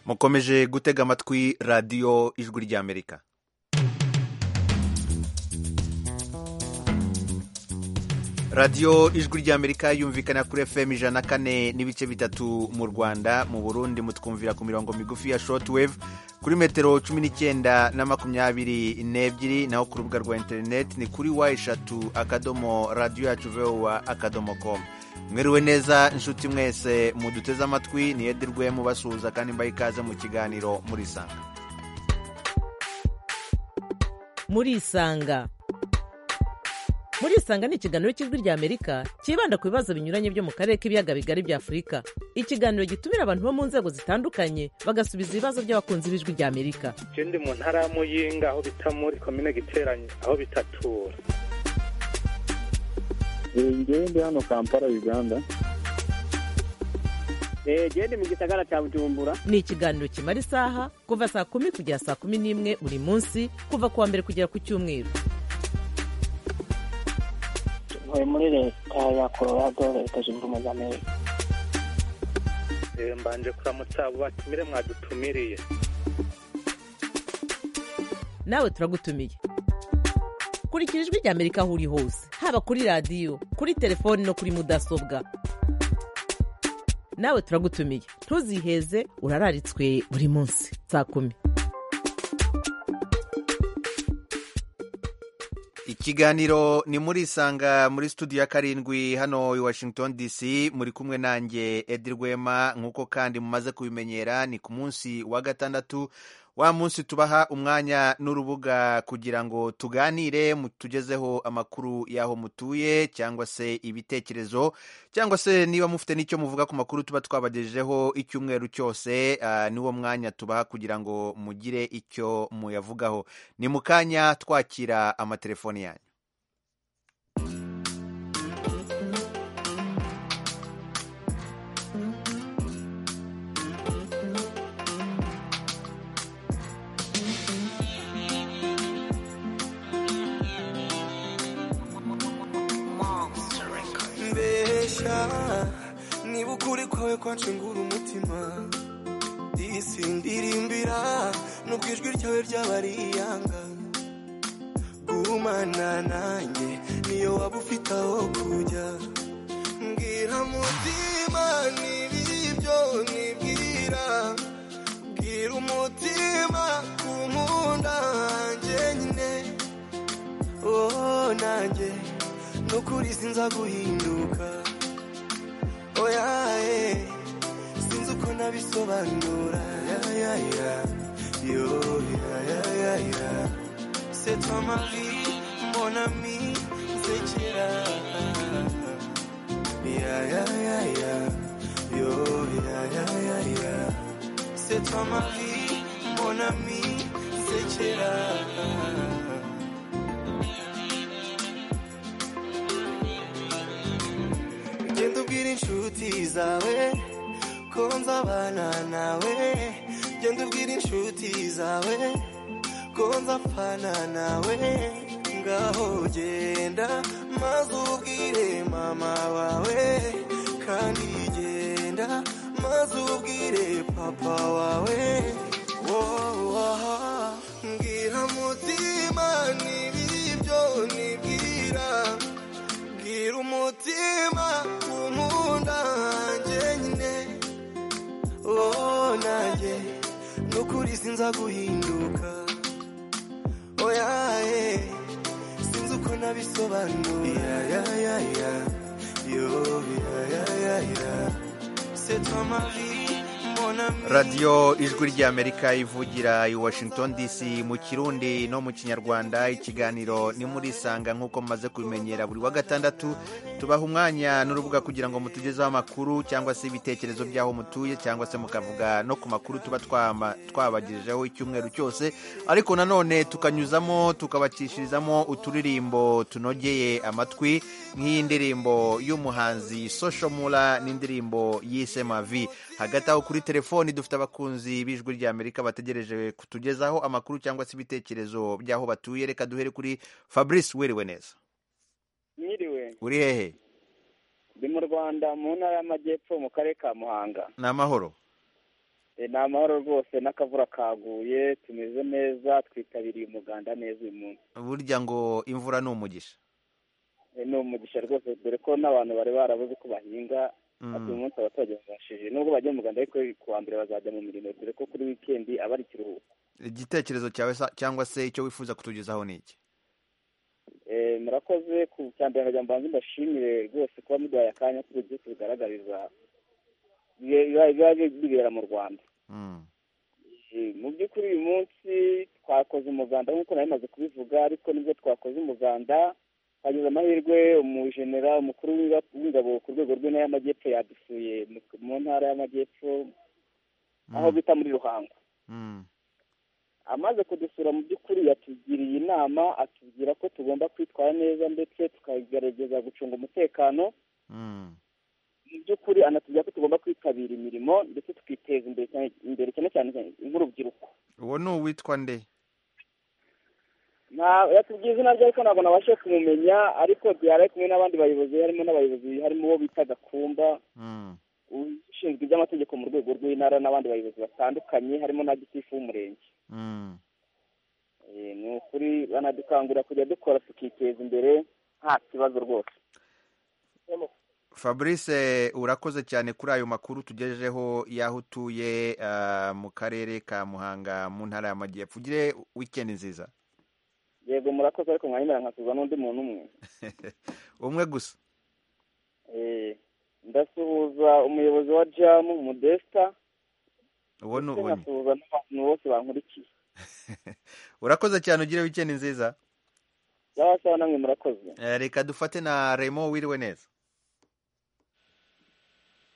mukomeje gutega amatwi radiyo ijwi ry'amerika radiyo ijwi ry'amerika yumvikana kuri fm ijana kane n'ibice bitatu mu rwanda mu burundi mutwumvira ku mirongo migufi ya shortwave kuri metero cumi n'icyenda na makumyabiri n'ebyiri naho ku rubuga rwa interineti ni kuri wa eshatu akadomo radiyo yacu vowa akadomo komu mwiriwe neza inshuti mwese muduteze amatwi niyedirwe mubasuhuza kandi mbaye ikaze mu kiganiro murisanga murisanga murisanga ni ikiganiro cy'ijwi ry'amerika cyibanda ku bibazo binyuranye byo mu karere k'ibiyaga bigari bya afurika ikiganiro gitumira abantu bo mu nzego zitandukanye bagasubiza ibibazo by'abakunzi b'ijwi ry'amerika icyo ndi mu ntara ya muyinga aho bita muri komine giteranye aho bitatura ngewe ndi hano kampala uganda genda mu gisagara cya bujumbura ni ikiganiro kimara isaha kuva saa kumi kugera saa kumi n'imwe buri munsi kuva ku wa mbere kugera ku cyumweru tuvuye muri leta ya colorado leta zunze ubumwe za amerika mbanje kuramutsa abo batumire mwadutumiriye nawe turagutumiye kurikira ijwi ry'amerika aho uri hose haba kuri radiyo kuri telefoni no kuri mudasobwa nawe turagutumiye ntuziheze urararitswe buri munsi saa kumi ikiganiro ni murisanga muri studio ya karindwi hano i washington dc muri kumwe nanjye edi rwema nk'uko kandi mumaze kubimenyera ni ku munsi wa gatandatu wa munsi tubaha umwanya n'urubuga kugira ngo tuganire tugezeho amakuru y'aho mutuye cyangwa se ibitekerezo cyangwa se niba mufite n'icyo muvuga ku makuru tuba twabagejejeho icyumweru cyose niwo mwanya tubaha kugira ngo mugire icyo muyavugaho ni mu kanya twakira amatelefoni yanyu mbesha niba ukuri kwawe kwancengura umutima disi ndirimbira nubwo ijwi ryawe ryaba ari iyanga gumana nanjye niyo waba ufite aho kujya mbwira mutima n'ibibyo nibwira bwira umutima ku nkunda hanjye nyine oh nanjye no kuri sinza guhinduka oya eh sinzi uko nabisobanura ya ya ya yo ya ya ya ya c'est toi ma vie mon ami zekera ya ya ya ya yo ya ya ya ya c'est toi ma vie mon ami zekera genda ubwira inshuti zawe ko nzabana nawe genda ubwira inshuti zawe ko nzapfana nawe ngaho genda maze ubwire mama wawe kandi genda maze ubwire papa wawe wowa mbwira mutima n'ibibyo nibwira mbwira umutima umunda hanjye nyine oh nanjye nukuri sinza guhinduka oya eh sinzi uko nabisobanura ya ya ya yo ya ya ya ya c'est toi ma vie mon ami radiyo ijwi ry'amerika ivugira i washington dc mu kirundi no mu kinyarwanda ikiganiro ni murisanga nk'uko mumaze kubimenyera buri wa gatandatu tubaha umwanya n'urubuga kugira ngo mutugezeho amakuru cyangwa se ibitekerezo by'aho mutuye cyangwa se mukavuga no ku makuru tuba twama- twabagejejeho icyumweru cyose ariko nanone tukanyuzamo tukabacishirizamo uturirimbo tunogeye amatwi nk'iyi ndirimbo y'umuhanzi sosho mura n'indirimbo yise mavi hagati aho kuri telefoni dufite abakunzi b'ijwi ry'amerika bategereje kutugezaho amakuru cyangwa se ibitekerezo by'aho batuye reka duhere kuri fabrice wiriwe neza mwiriwe uri hehe ndi mu rwanda mu ntara y'amajyepfo mu karere ka muhanga ni amahoro ni amahoro rwose n'akavura kaguye tumeze neza twitabiriye umuganda neza uyu munsi burya ngo imvura ni umugisha Eh, ni umugisha rwose dore ko n'abantu bari barabuze ko bahinga Mm. ati uyu munsi abaturage babashije nubwo bajya mu muganda ariko ku wa mbere bazajya mu mirimo dore ko kuri wikendi aba ari ikiruhuko igitekerezo cyawe sa- cyangwa se icyo wifuza kutugezaho ni iki Eh, murakoze ku cya mbere nkajya mbanza mbashimire rwose kuba muduhaye akanya kuko byinshi bigaragariza biba- biba- biba bibera mu rwanda Mm. Eh, mu by'ukuri uyu munsi twakoze umuganda nk'uko nari maze kubivuga ariko nibwo twakoze umuganda hagize amahirwe umujenera umukuru w'inga- w'ingabo ku rwego rw'intara y'amajyepfo yadusuye mu- mu ntara y'amajyepfo aho bita muri ruhango Mm. amaze kudusura mu by'ukuri yatugiriye inama atubwira ko tugomba kwitwara neza ndetse tukagerageza gucunga umutekano Mm. mu by'ukuri anatubwira ko tugomba kwitabira imirimo ndetse tukiteza imbere cyane imbere cyane cyane nk'urubyiruko uwo ni uwitwa nde Nta- yatubwiye izina rye ariko ntabwo nabashe kumumenya ariko yari ari kumwe n'abandi bayobozi harimo n'abayobozi harimo uwo bita gakumba Mm. ushinzwe iby'amategeko mu rwego rw'intara n'abandi bayobozi batandukanye harimo na gitifu w'umurenge Mm. Eh, ni ukuri banadukangurira kujya dukora tukiteza imbere nta kibazo rwose fabrice urakoze cyane kuri ayo makuru tugejejeho y'aho utuye ah, mu karere ka muhanga mu ntara y'amajyepfo ugire wikendi nziza yego murakoze ariko mwanyemera nkasubiza n'undi muntu umwe umwe gusa Eh, ndasuhuza umuyobozi wa jamu modesta uwo ni ndetse ubonye nkasuhuza n'abantu bose bankurikiye urakoze cyane ugire wikendi nziza sawa sawa namwe murakoze Eh, reka dufate na remo wiriwe neza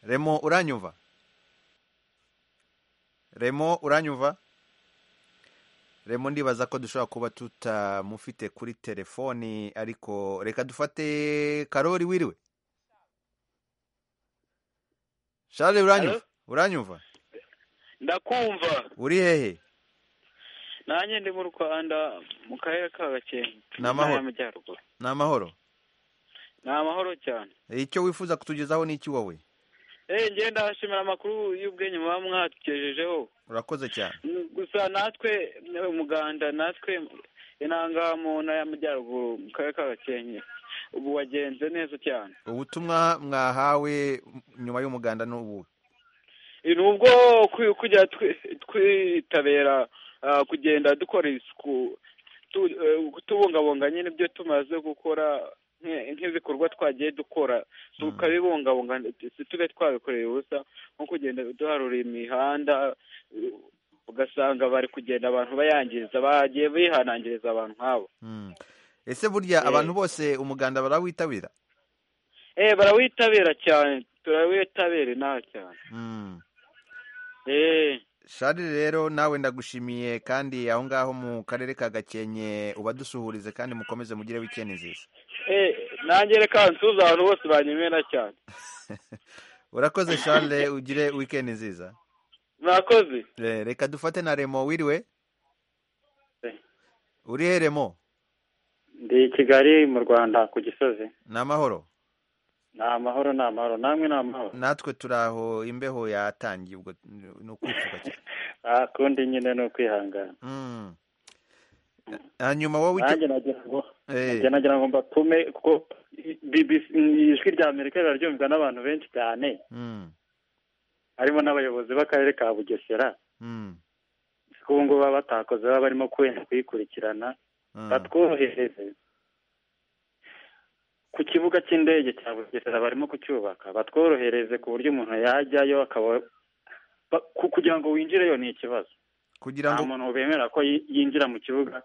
remo uranyumva remo uranyumva remo ndibaza ko dushobora kuba tutamufite kuri telefoni ariko reka dufate karori wiriwe shari uranyumva uranyumva ndakumva uri hehe nanjye ndi mu rwanda mu karere ka gakenke Ni amahoro. Intara y'amajyaruguru ni amahoro ni amahoro cyane icyo wifuza kutugezaho ni iki wowe eee njye ndahashimira amakuru y'ubwenge muba mwatugejejeho urakoze cyane Mm, gusa natwe umuganda natwe inanga mu ntara y'amajyaruguru mu karere ka gakenke ubu wagenze neza cyane ubutumwa mwahawe nyuma y'umuganda ni ubuhe ni ubwo kwi- kujya twi- twitabira ah, kugenda dukora isuku tu- eh, tubungabunga nyine ibyo tumaze gukora nke- nk'ibikorwa twagiye dukora tukabibungabunga si tube twabikoreye ubusa nko kugenda duharura imihanda eh, ugasanga bari kugenda abantu bayangiza bagiye bihanangiriza abantu nk'abo Mm. ese burya Eh. abantu bose umuganda barawitabira eh barawitabira cyane turawitabira inaha cyane Mm. eh shari rero nawe ndagushimiye kandi aho ngaho mu karere ka gakenke ubadusuhurize kandi mukomeze mugire wikendi nziza eh nanjye reka nsuhuze abantu bose banyemera cyane urakoze shari ugire wikendi nziza murakoze Eh, reka dufate na remo wiriwe Eh. uri he remo ndi i kigali mu rwanda ku gisozi ni amahoro ni amahoro ni amahoro namwe ni amahoro natwe turi aho imbeho yatangiye ubwo ni ukwifuka cyane Ah, kundi nyine ni ukwihangana Mm. hanyuma wowe icyo- nanjye nagira ngo Eh. njye nagira ngo mbatume kuko BBC ijwi rya amerika riraryumvwa n'abantu benshi cyane Mm. harimo n'abayobozi b'akarere ka bugesera Mm. kuko ubu ngubu baba batakoze baba barimo kwenda kuyikurikirana Mm. batwohereze ku kibuga cy'indege cya bugesera barimo kucyubaka batworohereze ku buryo umuntu yajyayo akaba ba- ku- kugira ngo winjireyo ni ikibazo kugira nta ngo muntu bemera ko yi- yinjira mu kibuga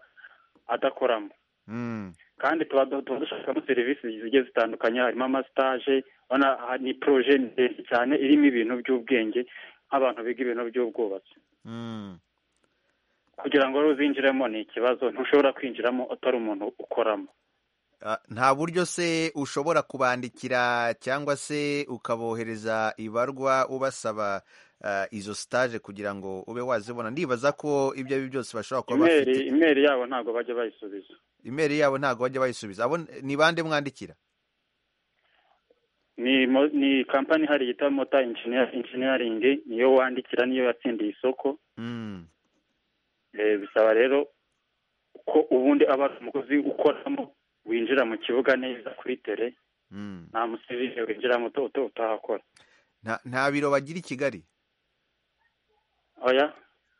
adakoramo Mm. kandi tuba tuba dushakamo serivisi zigiye zitandukanye harimo amasitaje ubona aha ni poroje ndende cyane irimo ibintu by'ubwenge nk'abantu biga ibintu by'ubwubatsi Mm. kugira ngo rero uzinjiremo ni ikibazo ntushobora kwinjiramo utari umuntu ukoramo Ah, nta buryo se ushobora kubandikira cyangwa se ukabohereza ibarwa ubasaba ah, izo stage kugira ngo ube wazibona ndibaza ko ibyo ari byo byose bashobora kuba imeri bafite imeri yabo ntabwo bajya bayisubiza imeri yabo ntago bajya bayisubiza abo ni bande mwandikira ni mo- ni kampani ihari yitwa mota engineer- engineering niyo wandikira niyo yatsindiye isoko Mm. Eh, bisaba rero ko ubundi aba ari umukozi ukoramo winjira mu kibuga neza kuri tere Mm. nta musivile winjiramo uta- uta- utahakora Nta- nta biro bagira i kigali oya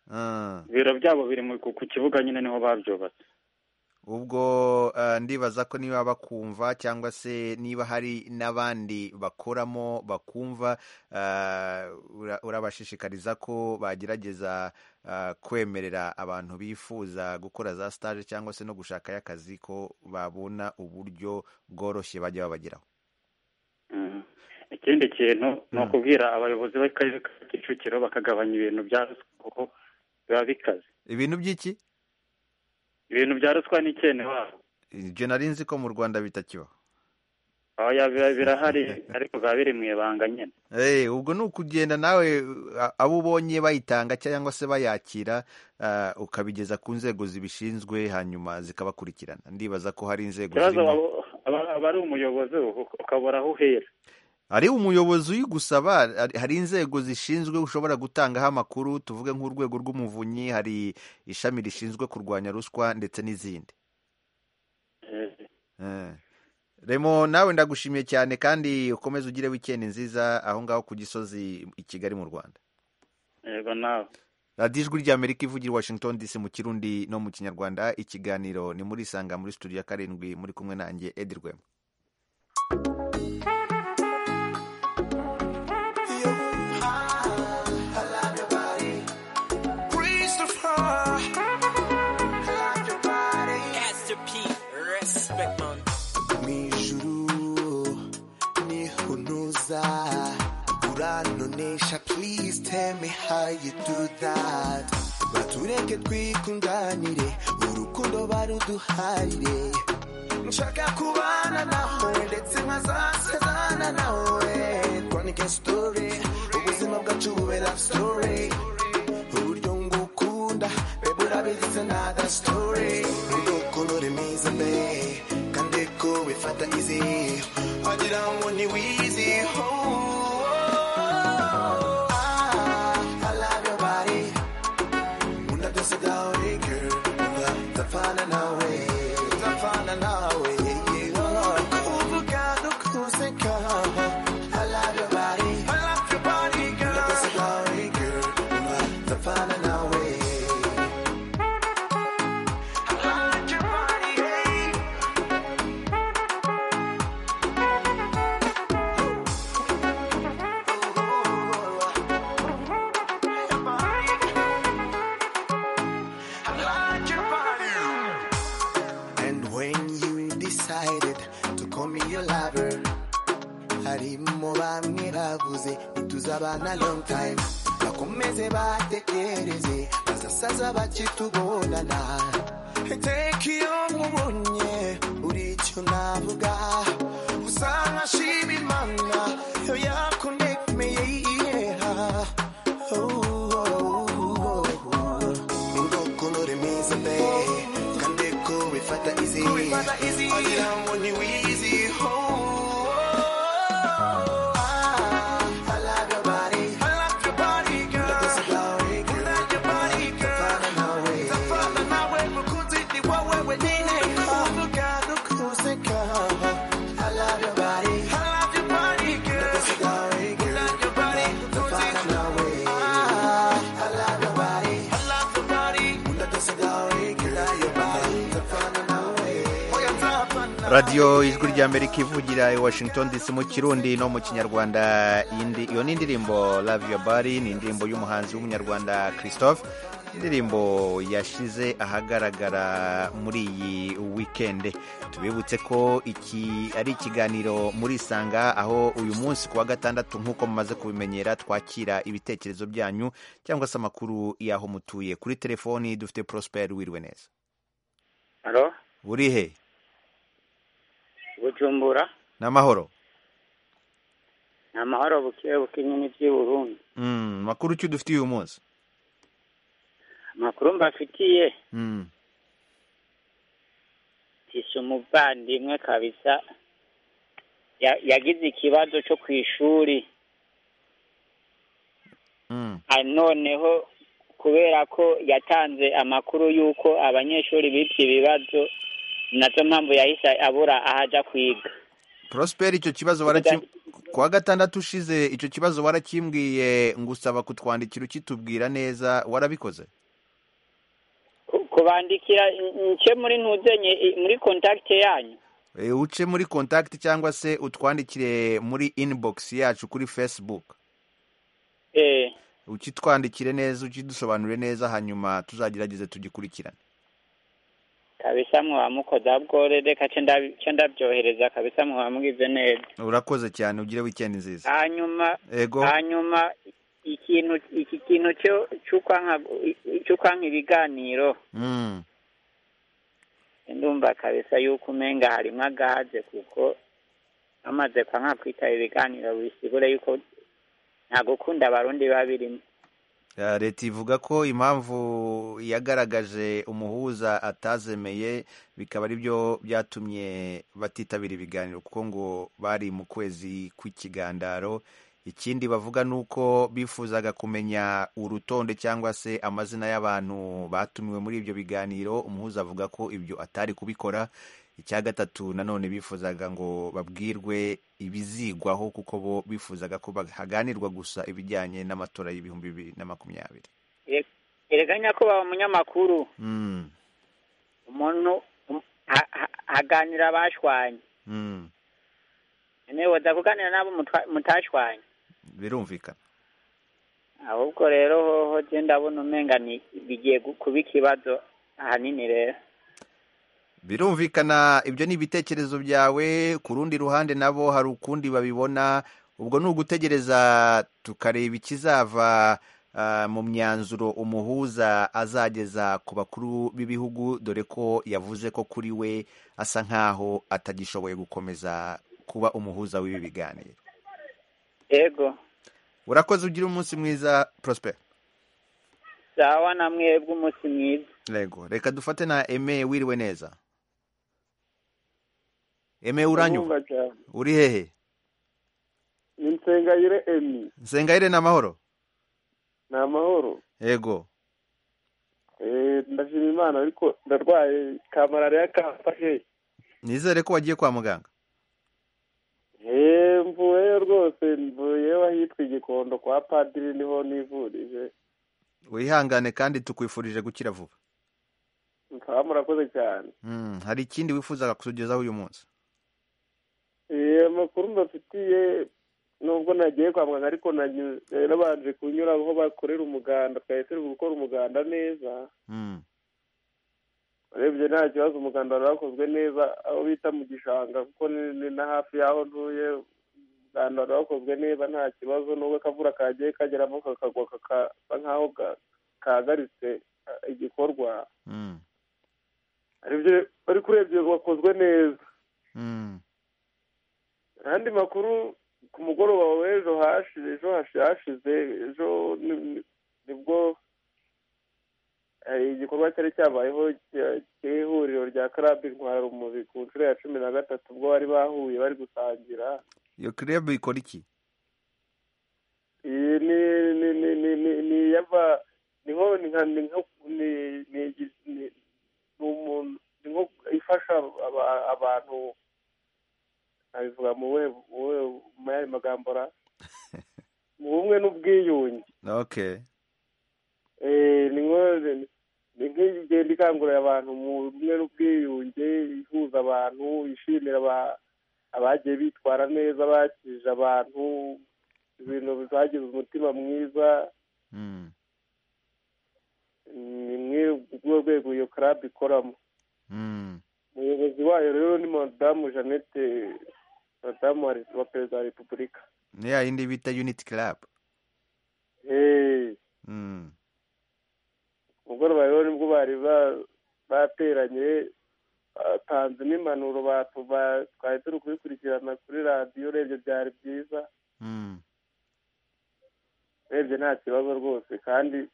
Ah. ibiro byabo biri mu- ku ku kibuga nyine niho babyubatse ubwo eh, ndibaza ko niba bakumva cyangwa se niba hari n'abandi bakoramo bakumva eh, ura- urabashishikariza ko bagerageza eh, kwemerera abantu bifuza gukora za stage cyangwa se no gushakayo akazi ko babona uburyo bworoshye bajya babageraho Mm. ikindi kintu ni ukubwira abayobozi b'akarere ka kicukiro bakagabanya ibintu bya ruswa kuko biba bikaze ibintu by'iki ibintu bya ruswa ni icyene wabo ibyo nari nzi ko mu rwanda bitakibaho oya biba- birahari ariko biba biri mu ibanga nyine Eh, ubwo ni ukugenda nawe uh, abo ubonye bayitanga cyangwa se bayakira uh, ukabigeza ku nzego zibishinzwe hanyuma zikabakurikirana ndibaza ko hari inzego ikibazo zirimo aba- aba aba ari umuyobozi u- ukabura aho uhera hari umuyobozi uyigusaba hari- hari inzego zishinzwe ushobora gutangaho amakuru tuvuge nk'urwego rw'umuvunyi hari ishami rishinzwe kurwanya ruswa ndetse n'izindi Eh, Eh. remo nawe ndagushimiye cyane kandi ukomeze ugire wikendi nziza aho ngaho ku gisozi i kigali mu rwanda yego nawe radiyo ijwi ry'amerika ivugira i washington dc mu kirundi no mu kinyarwanda ikiganiro ni muri isanga muri studio ya karindwi muri kumwe nanjye edi rwema mwijuru nihunuza uranonesha please tell me how you do that batureke twikundanire urukundo baruduharire nshaka kubana nawe ndetse nkazasezana nawe twanike story ubuzima bwacu bube love story uburyo ngukunda bebe urabizi nada story urukolore mwiza mbe kandi ko wifata izi wagira ngo ni wizi oh, oh, ah, I love your body Una dose dawe girl Una tafana nawe Tafana nawe yeah, oh. Kuvuga no kuseka I love your body I love your body girl Una dose dawe girl Una tafana nawe I love your body, yeah. And when you decided to call me your lover, harimo bamwe bavuze ntituzabana long time bakomeze batekereze bazasaza bakitubonana iteka iyo nkubonye uri icyo navuga usanga ashima imana yo yakonekmeye yeah. oh, oh, oh, oh. urukolore meza mbe kandi ko bifata izi wagira ngo ni wizi ho radiyo ijwi ry'amerika ivugira i washington dc mu kirundi no mu kinyarwanda indi- iyo ni indirimbo love your body ni indirimbo y'umuhanzi w'umunyarwanda christophe indirimbo yashyize ahagaragara muri iyi wikende tubibutse ko iki ari ikiganiro muri isanga aho uyu munsi ku wa gatandatu nk'uko mumaze kubimenyera twakira ibitekerezo byanyu cyangwa se amakuru y'aho mutuye kuri telefoni dufite prosper wiriwe neza halo urihe bujumbura n'amahoro ni amahoro buke buke nyine by'i burundi Mm, makuru ki dufitiye uyu munsi amakuru mbafitiye Mm, tisha umuvandimwe kabisa ya- yagize ikibazo cyo ku ishuri Mm. Ah, noneho kubera ko yatanze amakuru y'uko abanyeshuri bibye ibibazo nazo mpamvu yahise abura aho ajya kwiga Prosper icyo kibazo waraki kuwa gatandatu ushize icyo kibazo warakimbwiye ngusaba kutwandikira ukitubwira neza warabikoze Ku- kubandikira nke muri ntuzenye i- muri kontakite yanyu E, uce muri contact cyangwa se utwandikire muri inbox yacu kuri Facebook eh ukitwandikire neza ukidusobanurire neza hanyuma tuzagerageze tugikurikirane kabisa mwamukoza bwore reka ce ndabi- ce ndabyohereza kabisa mwamugize neza urakoze cyane ugire weekend nziza hanyuma ego hanyuma ikintu iki kintu cyo cy'ukwanka cy'ukwanka ibiganiro mm. ndumva kabisa yuko umenga harimo agahaze kuko amaze kwanka kwitaba ibiganiro bisigura yuko nta gukunda abarundi biba birimo Ah, leta ivuga ko impamvu yagaragaje umuhuza atazemeye bikaba ari byo byatumye batitabira ibiganiro kuko ngo bari mu kwezi kw'ikigandaro ikindi bavuga ni uko bifuzaga kumenya urutonde cyangwa se amazina y'abantu batumiwe muri ibyo biganiro umuhuza avuga ko ibyo atari kubikora icya gatatu nanone bifuzaga ngo babwirwe ibizigwaho kuko bo bifuzaga ko haganirwa gusa ibijyanye n'amatora y'ibihumbi bibiri na makumyabiri ereganya ko baba umunyamakuru Mm, umuntu um- ha- ha- haganira abashwanye mm, niba waza kuganira n'abo mutwa- mutashwanye birumvikana ahubwo rero hoho je ndabona umenga ni- bigiye gu- kuba ikibazo ahanini rero birumvikana ibyo ni ibitekerezo byawe ku rundi ruhande nabo hari ukundi babibona ubwo ni ugutegereza tukareba ikizava ah, mu myanzuro umuhuza azageza ku bakuru b'ibihugu dore ko yavuze ko kuri we asa nk'aho atagishoboye gukomeza kuba umuhuza w'ibi biganiro ego urakoze ugira umunsi mwiza prosper sawa na mwebwe umunsi mwiza Lego. Reka dufate na Aime wiriwe neza. Aime uranyumva? Uri hehe? ni nsengayire emi Nsengayire na mahoro. ni amahoro Yego. Eh, ndashima imana ariko ndarwaye ka malariya kamfashe Nizere ko wagiye kwa muganga. Eh, mvuyeyo rwose mvuyeyo ahitwa igikondo kwa padiri niho nivurije Wihangane kandi tukwifurije gukira vuba. mukaba murakoze cyane Mm, hari ikindi wifuzaga kutugezaho uyu munsi? Eh, amakuru mbafitiye nubwo nagiye kwa muganga ariko nanyu- nari nabanje kunyura aho bakorera umuganda twahise turi gukora umuganda neza Mm. urebye nta kibazo umuganda wari wakozwe neza aho bita mu gishanga kuko ni- ni na hafi y'aho ntuye umuganda wari wakozwe neza nta kibazo nubwo akavura kagiye kageramo kakagwa kakasa nk'aho ga- kahagaritse eh, igikorwa Mm. aribyo ariko urebye wakozwe neza Mm. andi makuru ku mugoroba w'ejo hashize ejo hashi- hashize ejo ni- ni- nibwo hari igikorwa cyari cyabayeho cya- cy'ihuriro rya karabi intwara rumuri ku nshuro ya cumi na gatatu ubwo bari bahuye bari gusangira Iyo club ikora iki? iyi ni ni ni ni ni ni yaba ni nko ni nka ni nko ni ni igi- ni- ni umuntu ni nko ifasha aba- abantu nabivuga mu buhe mu buhe mu yandi magambo ra mu bumwe n'ubwiyunge Okay. Eh, ni nko- ni- ni nk'igenda ikangurira abantu mu bumwe n'ubwiyunge ihuza abantu ishimira aba- abagiye bitwara neza bakirije abantu ibintu bizagize umutima mwiza Mm. ni mwe ubwo rwego iyo club ikoramo Mm. umuyobozi wayo rero ni madamu jeannette madamu wa re- wa perezida wa repubulika Ni ya yindi bita Unity Club. Eh, Mm. mugoroba rero nibwo bari ba- bateranye batanze n'impanuro batu- ba- twari turi kubikurikirana kuri radiyo urebye byari byiza Mm. urebye nta kibazo rwose kandi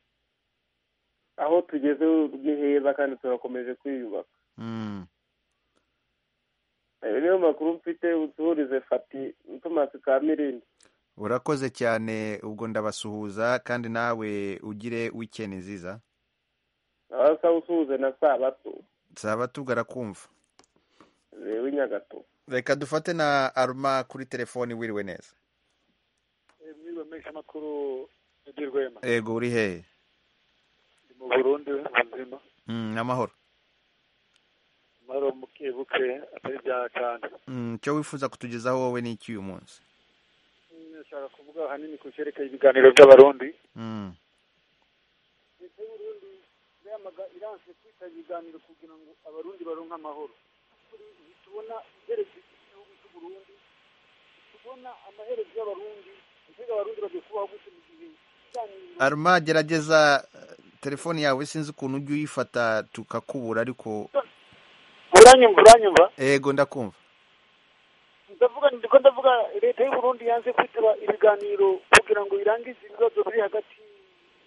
aho tugeze ni heza kandi turakomeje kwiyubaka Mm. ayo niyo makuru mfite uduhurize fati tomasi ka mirindi urakoze cyane ubwo ndabasuhuza kandi nawe ugire wikendi nziza asa usuhuze na sabato zaba tugarakumva w'i nyagato reka dufate na aruma kuri telefoni wiriwe neza mwiriwe menshi amakuru ndi rwema ego uri hehe ndi mu burundi ubuzima Mm, amahoro amahoro muke buke atari bya kandi Mm, icyo wifuza kutugezaho wowe ni iki uyu munsi nshaka kuvuga ahanini ku cyerekeye ibiganiro by'abarundi Mm, leta y'uburundi yamaga iranse kwita ibiganiro kugira ngo abarundi baronke amahoro kuri tubona iherezo ry'igihugu cy'uburundi tubona amaherezo y'abarundi mbega abarundi bagiye kubaho gute mu gihe ibiganiro aruma gerageza eh, telefoni yawe sinzi ukuntu ujya uyifata tukakubura ariko uranyumva uranyumva ego ndakumva ndavuga ndiko ndavuga leta y'uburundi yanze kwitaba ibiganiro kugira ngo irangize ibibazo biri hagati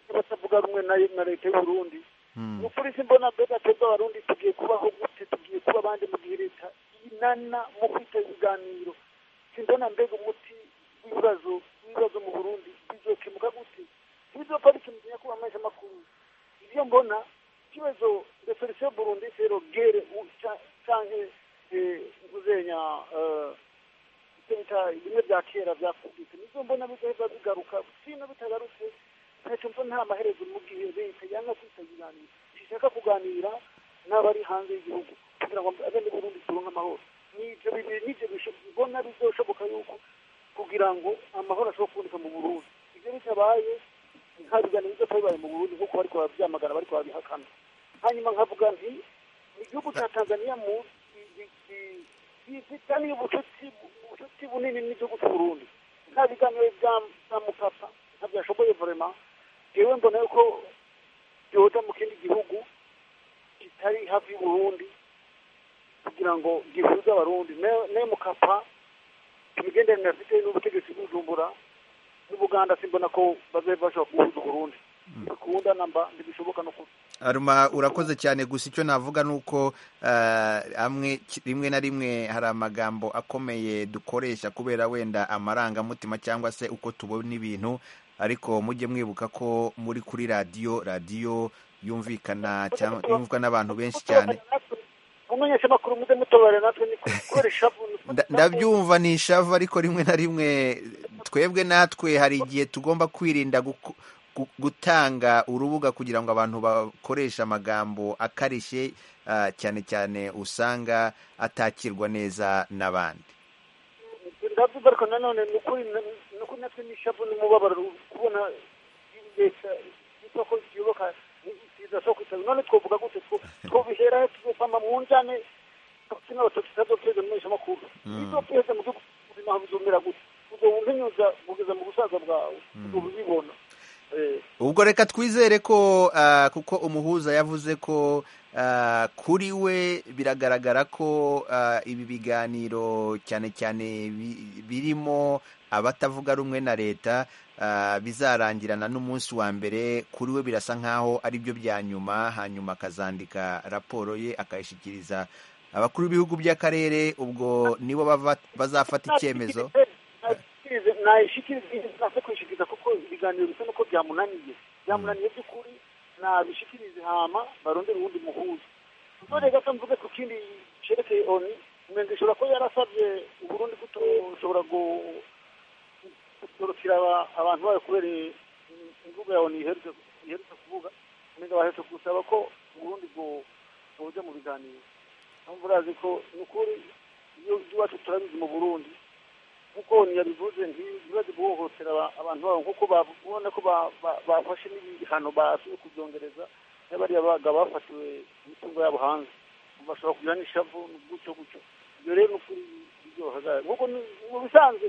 y'abatavuga rumwe na na leta y'uburundi Mm, ni ukuri simbona mbega twebwe abarundi tugiye kubaho gute tugiye kuba abandi mu gihe leta inana mu kwita ibiganiro simbona mbega umuti w'ibibazo w'ibibazo mu burundi bizokemuka gute ntibizopfa bikimutse nyakubahwa mwese amakuru ibyo mbona ikibazo referisiyo burundi sero gere u- ca- canke eh, uzenya eh, icyo bita bimwe bya kera byakubise nibyo mbona bigaheza bigaruka sino bitagarutse ntacyo mbona nta maherezo mu gihe leta yanga kwita ibiganiro ishaka kuganira n'abari hanze y'igihugu kugira ngo abene burundi turonke amahoro nibyo bibiri nibyo bisho- bibona bizoshoboka yuko kugira ngo amahoro ashobore kuboneka mu burundi ibyo bitabaye nta biganiro bizopa bibaye mu burundi nk'uko bariko barabyamagana bariko barabihakana hanyuma nkavuga nti mu gihugu cya tanzaniya mu bifitaniye ubucuti ubucuti bunini n'igihugu cy'uburundi nta biganiro bya bya mukapa ntabyashoboye vrema jewe mbona yuko byoja mu kindi gihugu kitari hafi y'uburundi kugira ngo gihuze abarundi Ne- ne mukapa imigenderanire afite n'ubutegetsi bw'ujumbura n'ubuganda simbona ko bazabe bashobora kubuhuza uburundi bikunda namba ntibishoboka no kuba aruma urakoze cyane gusa icyo navuga ni uko eh, amwe ki- rimwe na rimwe hari amagambo akomeye dukoresha kubera wenda amarangamutima cyangwa se uko tubona ibintu ariko mujye mwibuka ko muri kuri radiyo radiyo yumvikana cyangwa yumvwa n'abantu benshi cyane mumenyesha amakuru muze mutobare natwe ni kubera ishavu Nda- ndabyumva ni ishavu ariko rimwe na rimwe twebwe natwe hari igihe tugomba kwirinda guku- gu- gutanga urubuga kugira ngo abantu bakoreshe amagambo akarishye ah, cyane cyane usanga atakirwa neza n'abandi ndabyumva ariko nanone ni ukuri na- ni ukuri natwe ni ishavu n'umubabaro kubona leta yitwa ko yubaka isiza so kwitaba none twovuga gute two twobihera he tuzopama mu njane kino batotsazo tweze mumenyesha amakuru izo twese mu gihugu ubuzima buzumira gute uzobumenyuza kugeza mu busaza bwawe uzobibona Eh, ubwo reka twizere ko ah, kuko umuhuza yavuze ko ah, kuri we biragaragara ko ah, ibi biganiro cyane cyane bi- birimo abatavuga rumwe na leta ah, bizarangirana n'umunsi wa mbere kuri we birasa nkaho ari byo bya nyuma hanyuma akazandika raporo ye akayishyikiriza abakuru b'ibihugu by'akarere ubwo nibo bava- bazafata icyemezo nayishikirize- nayishikirize nase kuyishikiriza kuko ibiganiro bisa nuko byamunaniye byamunaniye by'ukuri nabishikirize hama barondera uwundi muhuza none gato mvuge ku kindi cerekeye oni umenga ishobora kuba yarasabye uburundi kutoshobora gu- gutorokera aba- abantu bayo kubera im- imvugo ya oni iherutse iherutse kuvuga umenga baherutse gusaba ko uburundi bwo- bwoja mu biganiro mpamvu urazi ko ni ukuri iyo iwacu turabizi mu burundi kuko ntiyabivuze ntibaze guhohotera aba- abantu babo kuko babona ko ba- ba- bafashe n'ibihano basuye kubyongereza niba bariya baga bafatiwe imitungo yabo hanze bashobora kugira n'ishavu gutyo gutyo ibyo rero ni ukuri biryohaga kuko ni- mu bisanzwe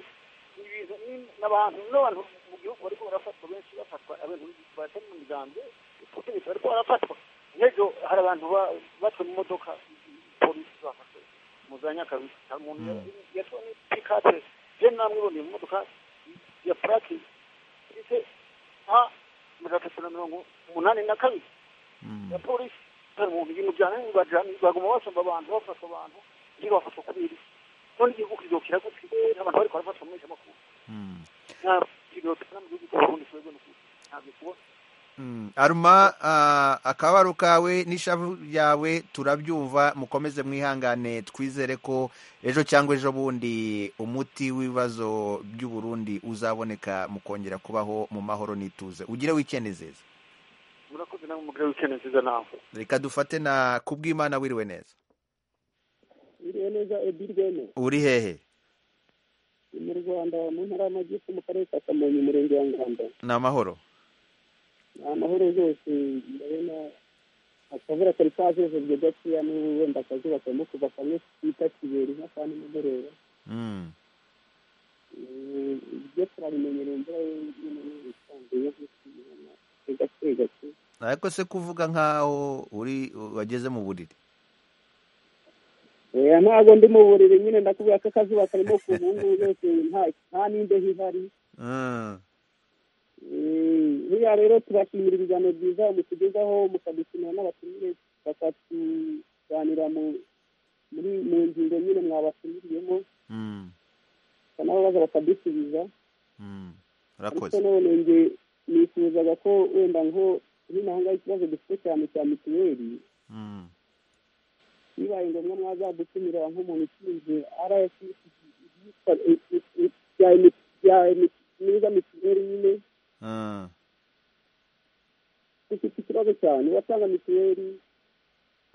ni ibintu ni- ni abantu n'abantu mu gihugu bariko barafatwa benshi bafatwa abantu batari mu migambwe ubutegetsi bariko barafatwa nk'ejo hari abantu ba- batwe mu modoka polisi bafashe muzanya kabisa nta muntu yatwa n'ipikate je namwe iboneye mu modoka ya purake ifite a magana atatu na mirongo umunani na kabiri ya polisi hari umuntu ibintu byane bajana baguma basomba abantu bafata abantu ntibafatwa kubera iki none igihugu kizokira gutwi abantu bariko barafatwa mu menshi Mm. nta kizokira mu gihugu cy'uburundi kibazo ni ukuri ntabyo kubona Mm. aruma ah, akababaro kawe n'ishavu yawe turabyumva mukomeze mwihangane twizere ko ejo cyangwa ejo bundi umuti w'ibibazo by'uburundi uzaboneka mukongera kubaho mu mahoro n'ituze ugire wikendezeza murakoze namwe mugire wikene nziza nawe reka dufate na kubw'imana wiriwe neza biriwe neza edirwene uri hehe ni mu rwanda mu ntara y'amajyepfo mu karere ka kamonyi umurenge wa ngamba ni amahoro ni amahoro rwose ndabona akavura kari kajejejwe gakeya n'ubu wenda akazuba karimo kuva kamwe twita kibera inka kandi nimugoroba Mm. Eh, ibyo turabimenyereye imvura y'umweru isanzuye nk'ikiyana gake gake ariko se kuvuga nk'aho uri wageze mu buriri oya ntabwo ndi mu buriri nyine ndakubwira ko akazuba karimo kuva ubu ngubu yose nta- nta n'imbeho ihari Mm. buriya rero tubashimira ibiganiro byiza mutugezaho mukadukinira n'abatumire bakatuganira mu muri mu ngingo nyine mwabatumiriyeho Mm. nabo baza bakadusubiza Mm. ariko urakoze none nge nifuzaga ko wenda nko hino aho ngaho ikibazo dufite cyane cya mituweli Mm. bibaye ngombwa mwazadutumira nk'umuntu ushinzwe rfc myiza mituweli nyine Mm. dufite ikibazo cyane uratanga mituweli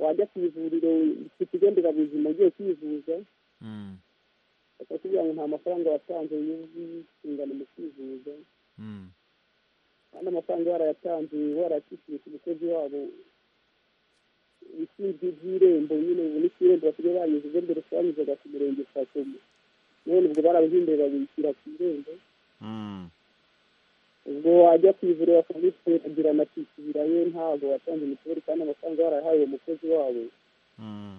wajya ku ivuriro ku kigo nderabuzima ugiye kwivuza Mm. bakakubwira ngo nta mafaranga watanze y'ubwisungane mu kwivuza Mm. kandi amafaranga warayatanze warayakishyuye ku mukozi wabo ibishinzwe iby'irembo nyine ubu n'icy'irembo basigaye banyuze mbere twanyuzaga ku murenge kwa komo none ubwo barabihinduye babishyira ku irembo Mm. ubwo wajya ku ivuriro bakamuteragira amakisubirayo ntabwo watanze mituweli kandi amafaranga warayahaye uwo mukozi wabo Mm.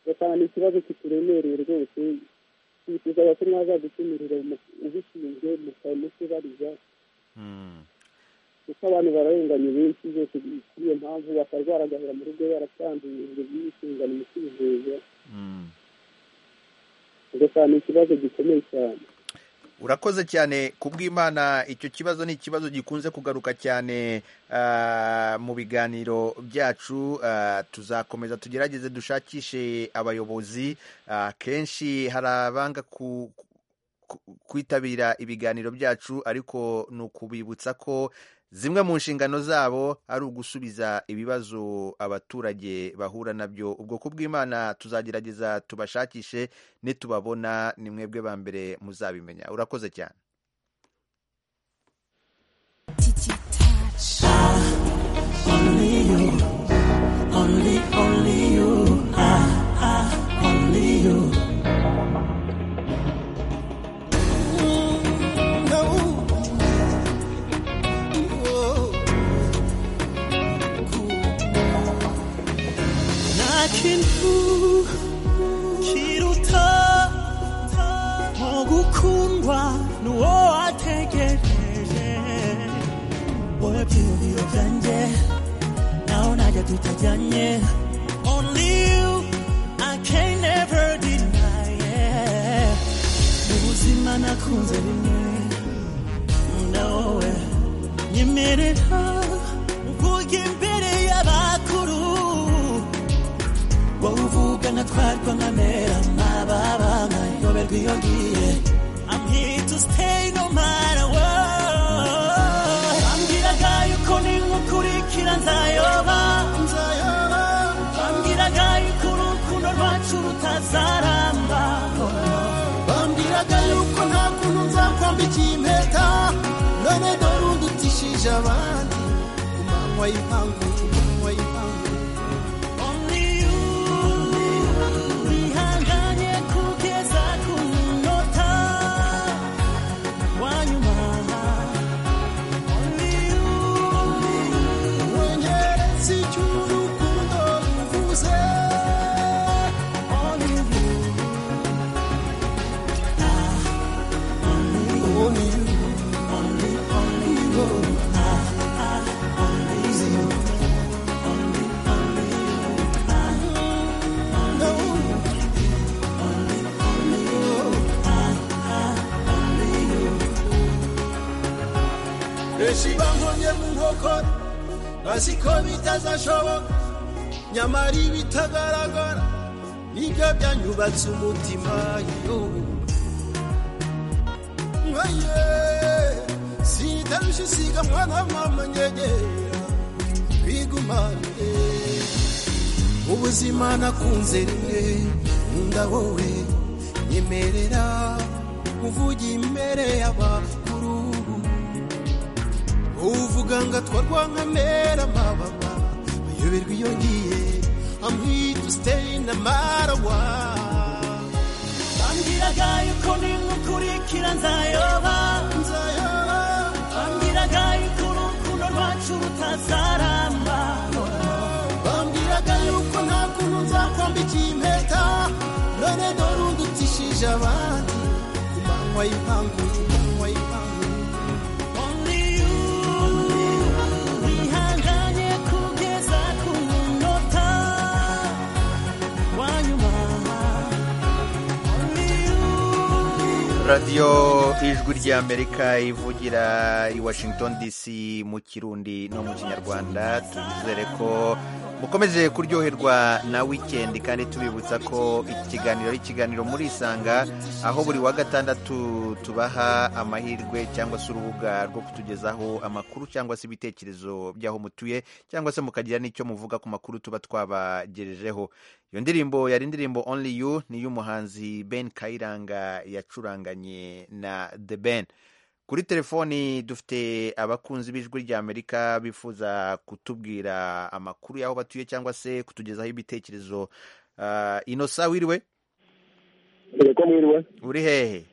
ugasanga ni ikibazo kituremereye rwose twifuzaga ko mwazadutumirira umu- ubishinzwe mukamutubariza Mm. kuko abantu bararenganye benshi zose kuri iyo mpamvu bakarwara agahera mu rugo yaratanduye by'inshingano mu kwivuza Mm. ugasanga ni ikibazo gikomeye cyane urakoze cyane kubw'imana icyo kibazo ni ikibazo gikunze kugaruka cyane ah, mu biganiro byacu ah, tuzakomeza tugerageze dushakishe abayobozi ah, kenshi hari abanga ku ku- kwitabira ibiganiro byacu ariko ni ukubibutsa ko zimwe mu nshingano zabo ari ugusubiza ibibazo abaturage bahura nabyo ubwo kubw'imana tuzagerageza tubashakishe nitubabona ni mwebwe ba mbere muzabimenya urakoze cyane Only you, only, only you, ah, ah, only you. Mm, no. Whoa. Nta kintu kiruta nko gukundwa n'uwo wategereje wowe byiyumviro byanjye naho ntajya tutajyanye only you i can never deny yeah. mu buzima nakunze rimwe na wowe nyemerera kujya imbere y'abakuru wowe uvuga natwarwa nkamera mababa nkayoberwa iyo ngiye I'm here to stay no matter what. Bambwiraga yuko ningukurikira nzayoba. Bambwiraga yuko urukundo rwacu rutazaramba. Bambwiraga yuko nta kuntu nzakwambika impeta. None dore udutishije abandi. Umanywa y'ipangu, umanywa y'ipangu. Only you, wihanganye kugeza ku munota. Why you benshi bankonye mu nkokora bazi ko bitazashoboka nyamara ibitagaragara nibyo byanyubatse umutima yo Mwaye, sitarusha isiga mwana mama nyegera twigumane ubuzima nakunze rimwe nkunda wowe nyemerera uvuga imbere y'abakuru uvuga ngo atwarwa nkamera mababa ayoberwa iyo ngiye amwita usiteri na marawa bambwiraga yuko ningukurikira nzayoba bambwiraga yuko urukundo rwacu rutazaramba bambwiraga yuko nta kuntu nzakwambikiye impeta none dore udutishije abandi ku manywa y'ipangu ku manywa y'ipangu Only you wihanganye kugeza ku munota wa nyuma Only you radiyo ijwi ry'amerika ivugira i washington dc mu kirundi no mu kinyarwanda tuzere ko mukomeje kuryoherwa na wikendi kandi tubibutsa ko iki kiganiro ari ikiganiro muri isanga aho buri wa gatandatu tubaha amahirwe cyangwa se urubuga rwo kutugezaho amakuru cyangwa se ibitekerezo by'aho mutuye cyangwa se mukagira n'icyo muvuga ku makuru tuba twabagejejeho iyo ndirimbo yari indirimbo only you ni iy'umuhanzi ben kayiranga yacuranganye na the ben kuri telefoni dufite abakunzi b'ijwi rya amerika bifuza kutubwira amakuru y'aho batuye cyangwa se kutugezaho ibitekerezo uh, inosa wiriwe Ereko mwiriwe uri hehe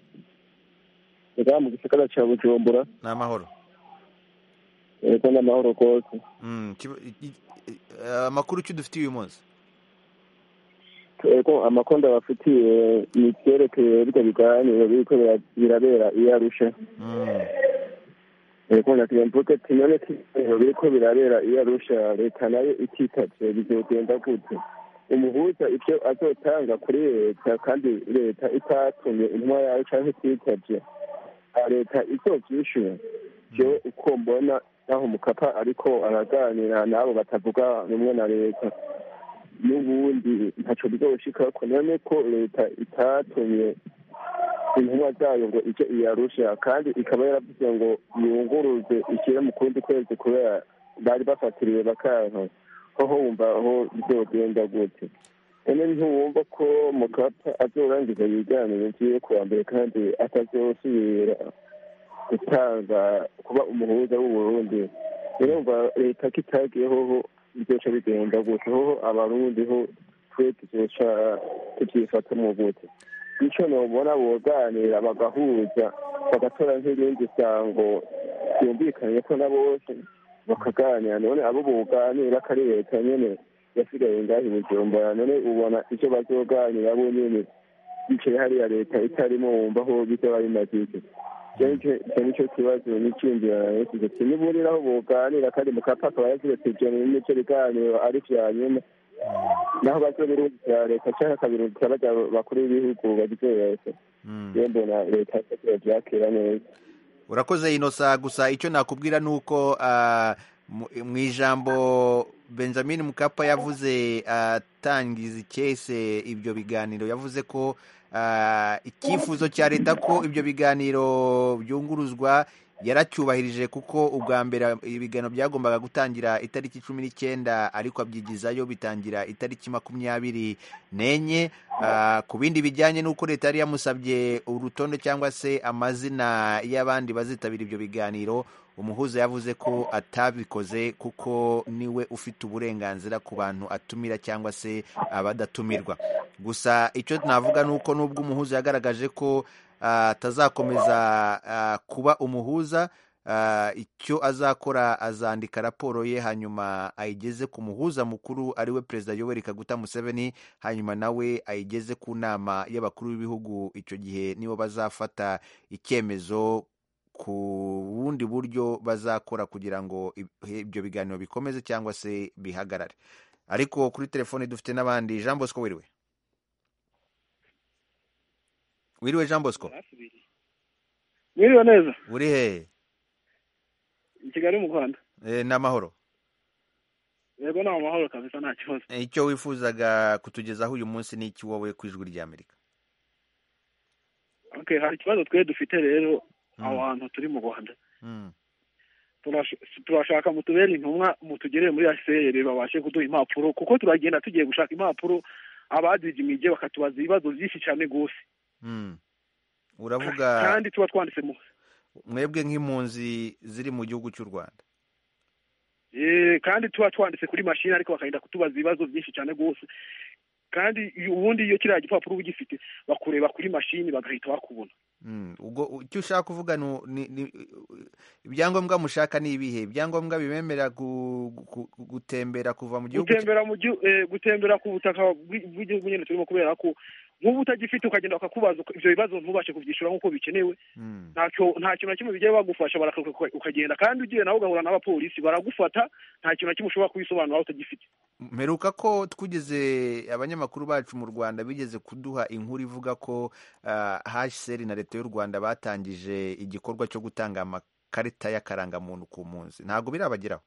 reka mu gisagara cya bujumbura ni amahoro ereko ni amahoro kose Mm, kiba- i- i- eh, amakuru ki dufite uyu munsi ereko amakonda bafitiye ni ibyerekeye birya biganiro biriko bira- birabera iyo arusha ereko ndagira mvuge ati none ibiganiro biriko birabera iyo arusha leta nayo ititavye bizogenda gute umuhuza ivyo azotanga kuri leta kandi leta itatumye intumwa yayo canke ititavye leta izovyishura vyo uko mbona naho mukapa ariko araganira n'abo batavuga rumwe na leta n'ubundi ntaco bizoshikako none ko leta itatumye intumwa zayo ngo ije iyarusha kandi ikaba yaravuze ngo yunguruze ikire mu kundi kwezi kubera bari bafatiriwe bakanka hoho wumva aho bizogenda gute ene ntiwumva ko mukapa azorangiza ibiganiro vyiwe kuwa mbere kandi atazosubira gutanga kuba umuhuza w'uburundi urumva leta ko itagiye hoho byoca bigenda gute hoho abarundi ho twe tuzoca tuvyifata gute ico nobona boganira bagahuza bagatora nk'irindi sango ryumvikanye ko na bose bakaganira none abo boganira ko ari leta nyene yasigaye ngaho i bujumbura none ubona ivyo bazoganira bo nyene bicaye hariya leta itarimo wumva aho bizoba bimaze iki kenshi nicyo kibazo n'icyumvirana yasize ati niburira aho boganira kandi mukapa akaba yagize ati ivyo ni nicyo biganiro ari vya nyuma naho bazo birungikira leta canke akabirungikira baja bakuru b'ibihugu bagize leta rero mbona leta yasabye byakira neza urakoze inosa gusa icyo nakubwira ni uko ah, mu- mu ijambo benjamin mukapa yavuze atangiza icyese ibyo biganiro yavuze ko ah, icyifuzo cya leta ko ibyo biganiro byunguruzwa yaracyubahirije kuko ubwa mbere ibiganiro byagombaga gutangira itariki cumi n'icyenda ariko abyigizayo bitangira itariki makumyabiri n'enye Ah, ku bindi bijyanye n'uko leta yari yamusabye urutonde cyangwa se amazina y'abandi bazitabira ibyo biganiro umuhuza yavuze ko atabikoze kuko niwe ufite uburenganzira ku bantu atumira cyangwa se abadatumirwa gusa icyo navuga ni uko nubwo umuhuza yagaragaje ko ah, atazakomeza ah, kuba umuhuza Ah, icyo azakora azandika raporo ye hanyuma ayigeze ku muhuza mukuru ari we perezida yoweri kaguta museveni hanyuma nawe ayigeze ku nama y'abakuru b'ibihugu icyo gihe nibo bazafata icyemezo ku bundi buryo bazakora kugira ngo ib- ibyo biganiro bikomeze cyangwa se bihagarare ariko kuri telefoni dufite n'abandi jean bosco wiriwe wiriwe jean bosco mwiriwe neza uri hehe i kigali mu rwanda Eh, ni amahoro yego ni amahoro kabisa nta kibazo Eh, icyo wifuzaga kutugezaho uyu munsi ni iki wowe ku ijwi ry'amerika okay hari ikibazo twe dufite rero Mm. aho hantu turi mu rwanda Mm. turash- turashaka mutubere intumwa mutugerere muri hcr babashe kuduha impapuro kuko turagenda tugiye gushaka impapuro abadijimije bakatubaza ibibazo byinshi cyane rwose Mm. uravuga kandi tuba twanditse mu mwebwe nk'impunzi ziri mu gihugu cy'u rwanda Eh, kandi tuba twanditse kuri mashini ariko bakagenda kutubaza ibibazo byinshi cyane rwose kandi iyo- ubundi iyo kiriya gipapuro uba ugifite bakureba kuri mashini bagahita bakubona Mm. ubwo u- icyo ushaka kuvuga ni u- ni- ni- ibyangombwa mushaka ni ibihe ibyangombwa bibemerera gu- gu- gu- gutembera kuva mu gihugu cya- gutembera mu gihu- eh, gutembera ku butaka bw'i- bw'igihugu nyine turimo kubera ko nk'ubu utagifite ukagenda bakakubaza uko- ibyo bibazo ntubashe kubyishyura nk'uko bikenewe Mm. ntacyo nta kintu na kimwe bijya bagufasha barakaguka uka- ukagenda kandi ugiye nawe ugahura n'abapolisi baragufata nta kintu na kimwe ushobora kubisobanura aho utagifite mperuka ko twigeze abanyamakuru bacu mu rwanda bigeze kuduha inkuru ivuga ko ah, hcr na leta y'u rwanda batangije igikorwa cyo gutanga amakarita y'akarangamuntu ku munsi ntabwo birabageraho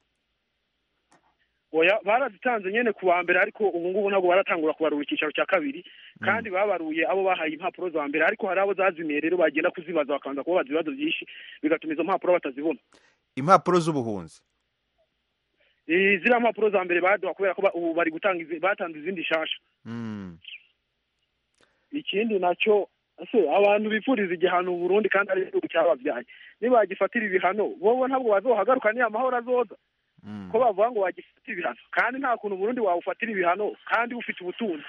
oya barazitanze nyine ku wa mbere ariko ubu ngubu ntabwo baratangura kubarura icyicaro cya kabiri kandi babaruye abo bahaye impapuro za mbere ariko hari abo zazimiye rero bagenda kuzibaza bakabanza kubabaza ibibazo byinshi bigatuma izo mpapuro batazibona impapuro z'ubuhunzi Eh, ziriya mpapuro za mbere baduha kubera ko ba- ubu bari gutanga izi- batanze izindi nshasha Mm. ikindi nacyo ese abantu bifuriza igihano Burundi kandi ari igihugu cyababyaye nibagifatira ibihano bobo ntabwo bazohagaruka niyo amahoro azoza ko bavuga ngo wagifatira ibihano kandi nta kuntu Burundi wawufatira ibihano kandi ufite ubutunzi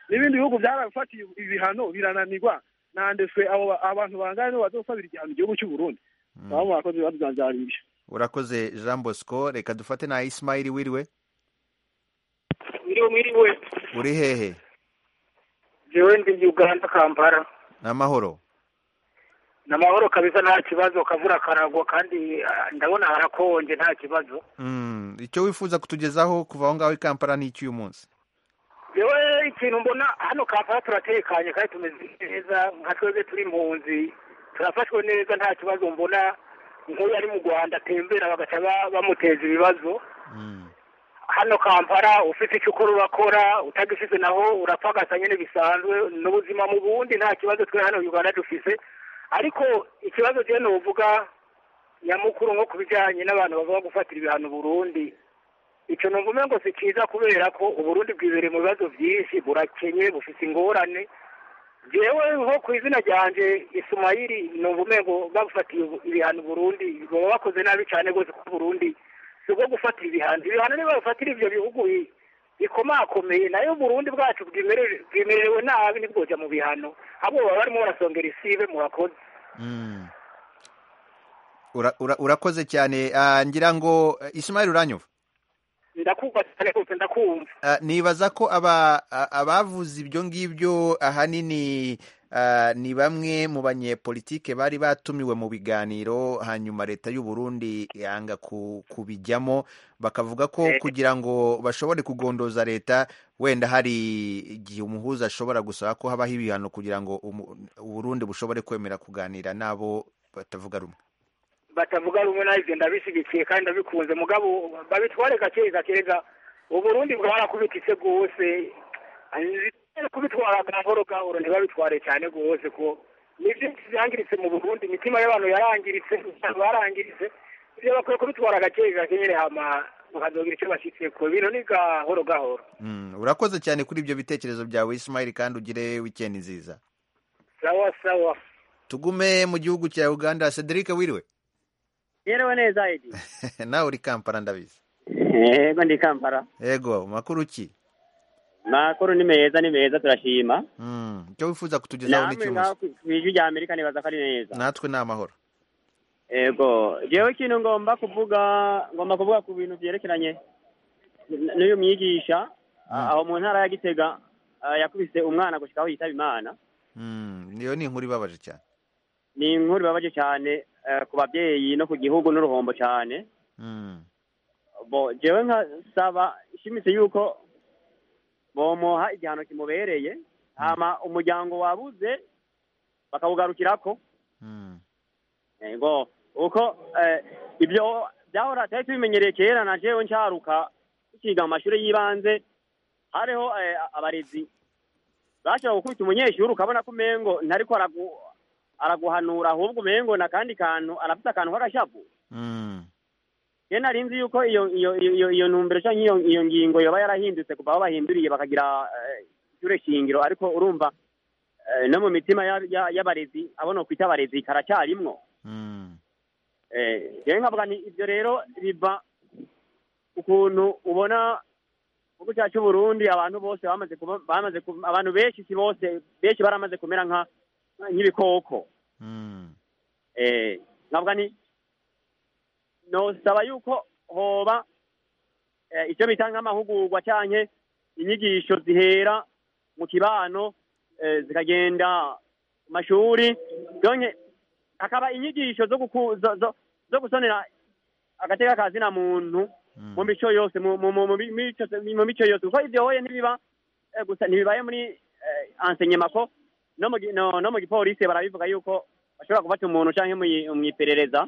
n'ibindi bihugu byarabifatiye ibihano birananirwa nandeswe abo ba- abantu bangana bazosabira igihano igihugu cy'u Burundi nabo bakoze ibibazo byanjye hari ibyo urakoze jean bosco reka dufate na isimayili wiriwe Mwiriwe mwiriwe uri hehe jewe ndi Uganda Kampala ni amahoro ni amahoro kabisa nta kibazo kavura karagwa kandi ah, ndabona harakonje nta kibazo Mm. icyo wifuza kutugezaho kuva aho ngaho i kampala ni iki uyu munsi yewe ikintu mbona hano Kampala turatekanye kandi tumeze neza nka twebwe turi impunzi turafashwe neza nta kibazo mbona nk'uyu ari mu Rwanda atembera bagaca ba- bamuteza ibibazo hano Kampala ufite icyo ukora urakora utagifite naho urapagasa nyine bisanzwe n'ubuzima mu bundi nta kibazo twe hano Uganda dufise ariko ikibazo je novuga nyamukuru nko ku bijyanye n'abantu bavuga gufatira ibihano Burundi icyo numva umengo si cyiza kubera ko Uburundi bwibereye mu bibazo byinshi burakenye bufite ingorane jewe nko ku izina ryanje Ismaili numva umengo babufatiye ibihano Burundi baba bakoze nabi cyane rwose ku Burundi si ubwo gufatira ibihano ibihano niba bafatira ibyo bihugu bi- bikomakomeye nayo Burundi bwacu bwimerere- bwimerewe nabi ntibwoja mu bihano ahubwo baba barimo barasongera isibe murakoze Mm. Ura- ura- urakoze cyane Ah, ngira ngo eh, isimayili uranyumva ndakumva cyane rwose ndakumva Ah, nibaza ko aba a- abavuze ibyo ngibyo ahanini ah, ni bamwe mu banyepolitike bari batumiwe mu biganiro hanyuma leta y'u Burundi yanga ku- kubijyamo bakavuga ko kugira ngo bashobore kugondoza leta wenda hari igihe umuhuza ashobora gusaba ko habaho ibihano kugira ngo umu- u Burundi bushobore kwemera kuganira n'abo batavuga rumwe batavuga rumwe nabyo ndabishyigikiye kandi ndabikunze mugabo babitware gake gakeza uburundi bwarakubititse rwose ari kubitwara gahoro gahoro ntibabitware cyane rwose ko ni byinshi byangiritse mu burundi imitima y'abantu yarangiritse abantu barangiritse ibyo bakwiye kubitwara gake gake nyine hama bakazogira icyo bashyitse ku bintu ni gahoro gahoro Mm, urakoze cyane kuri ibyo bitekerezo byawe Ismail kandi ugire weekend nziza sawa sawa tugume mu gihugu cya uganda cedric wiriwe yerewe neza edi nawe uri kampala ndabizi yego ndi kampala yego makuru ki makuru ni meza ni meza turashima Mm, icyo wifuza kutugezaho namwe ngaho n'icyumuzi ku ijwi rya amerika nibaza ko ari neza natwe ni amahoro yego jewe ikintu ngomba kuvuga ngomba kuvuga ku bintu byerekeranye n- n'uyu mwigisha Mm. aho mu ntara ya gitega ah, yakubise umwana gushika aho yitaba imana Mm, niyo ni inkuru ibabaje cyane ni inkuru ibabaje cyane eh, ku babyeyi no ku gihugu n'uruhombo cyane Mm, bo jewe nkasaba ishimitse yuko bomuha igihano kimubereye hama umuryango wabuze bakawugarukirako mm, yego uko eh, ibyo byahora twari tubimenyereye kera na jewe ncaruka tukiga mu mashuri y'ibanze hariho eh, abarezi bashobora gukubita umunyeshuri ukabona ko umengo ntariko aragu- araguhanura ahubwo umengo na kandi kantu arafite akantu k'agashavu rero nari nzi yuko iyo iyo iyo- iyo iyo ntumbero cyangwa iyo iyo ngingo yoba yarahindutse kuva aho bahinduriye bakagira eh, ishure shingiro ariko urumva eh, no mu mitima ya- ya- y'abarezi abo nokwita abarezi karacyarimwo Eh, rero nkavuga nti ibyo rero biva ukuntu ubona gihugu cyacu cy'u Burundi abantu bose bamaze kuba bamaze kuba- abantu benshi si bose benshi baramaze kumera nka nk'ibikoko eh nkavuga ni nosaba yuko hoba eh, icyo bita nk'amahugurwa cyanke inyigisho zihera mu kibano eh, zikagenda ku mashuri donke hakaba inyigisho zo, guku, zo, zo, zo gusonera agateka kazina muntu mu mico yose mu mu- mu- mu mi- mico mu mico yose kuko ibyo hoye ntibiba eh, gusa ntibibaye muri eh, enseignement no mu gi- no no mu gipolisi barabivuga yuko bashobora gufata umuntu cyangwa mu- mu iperereza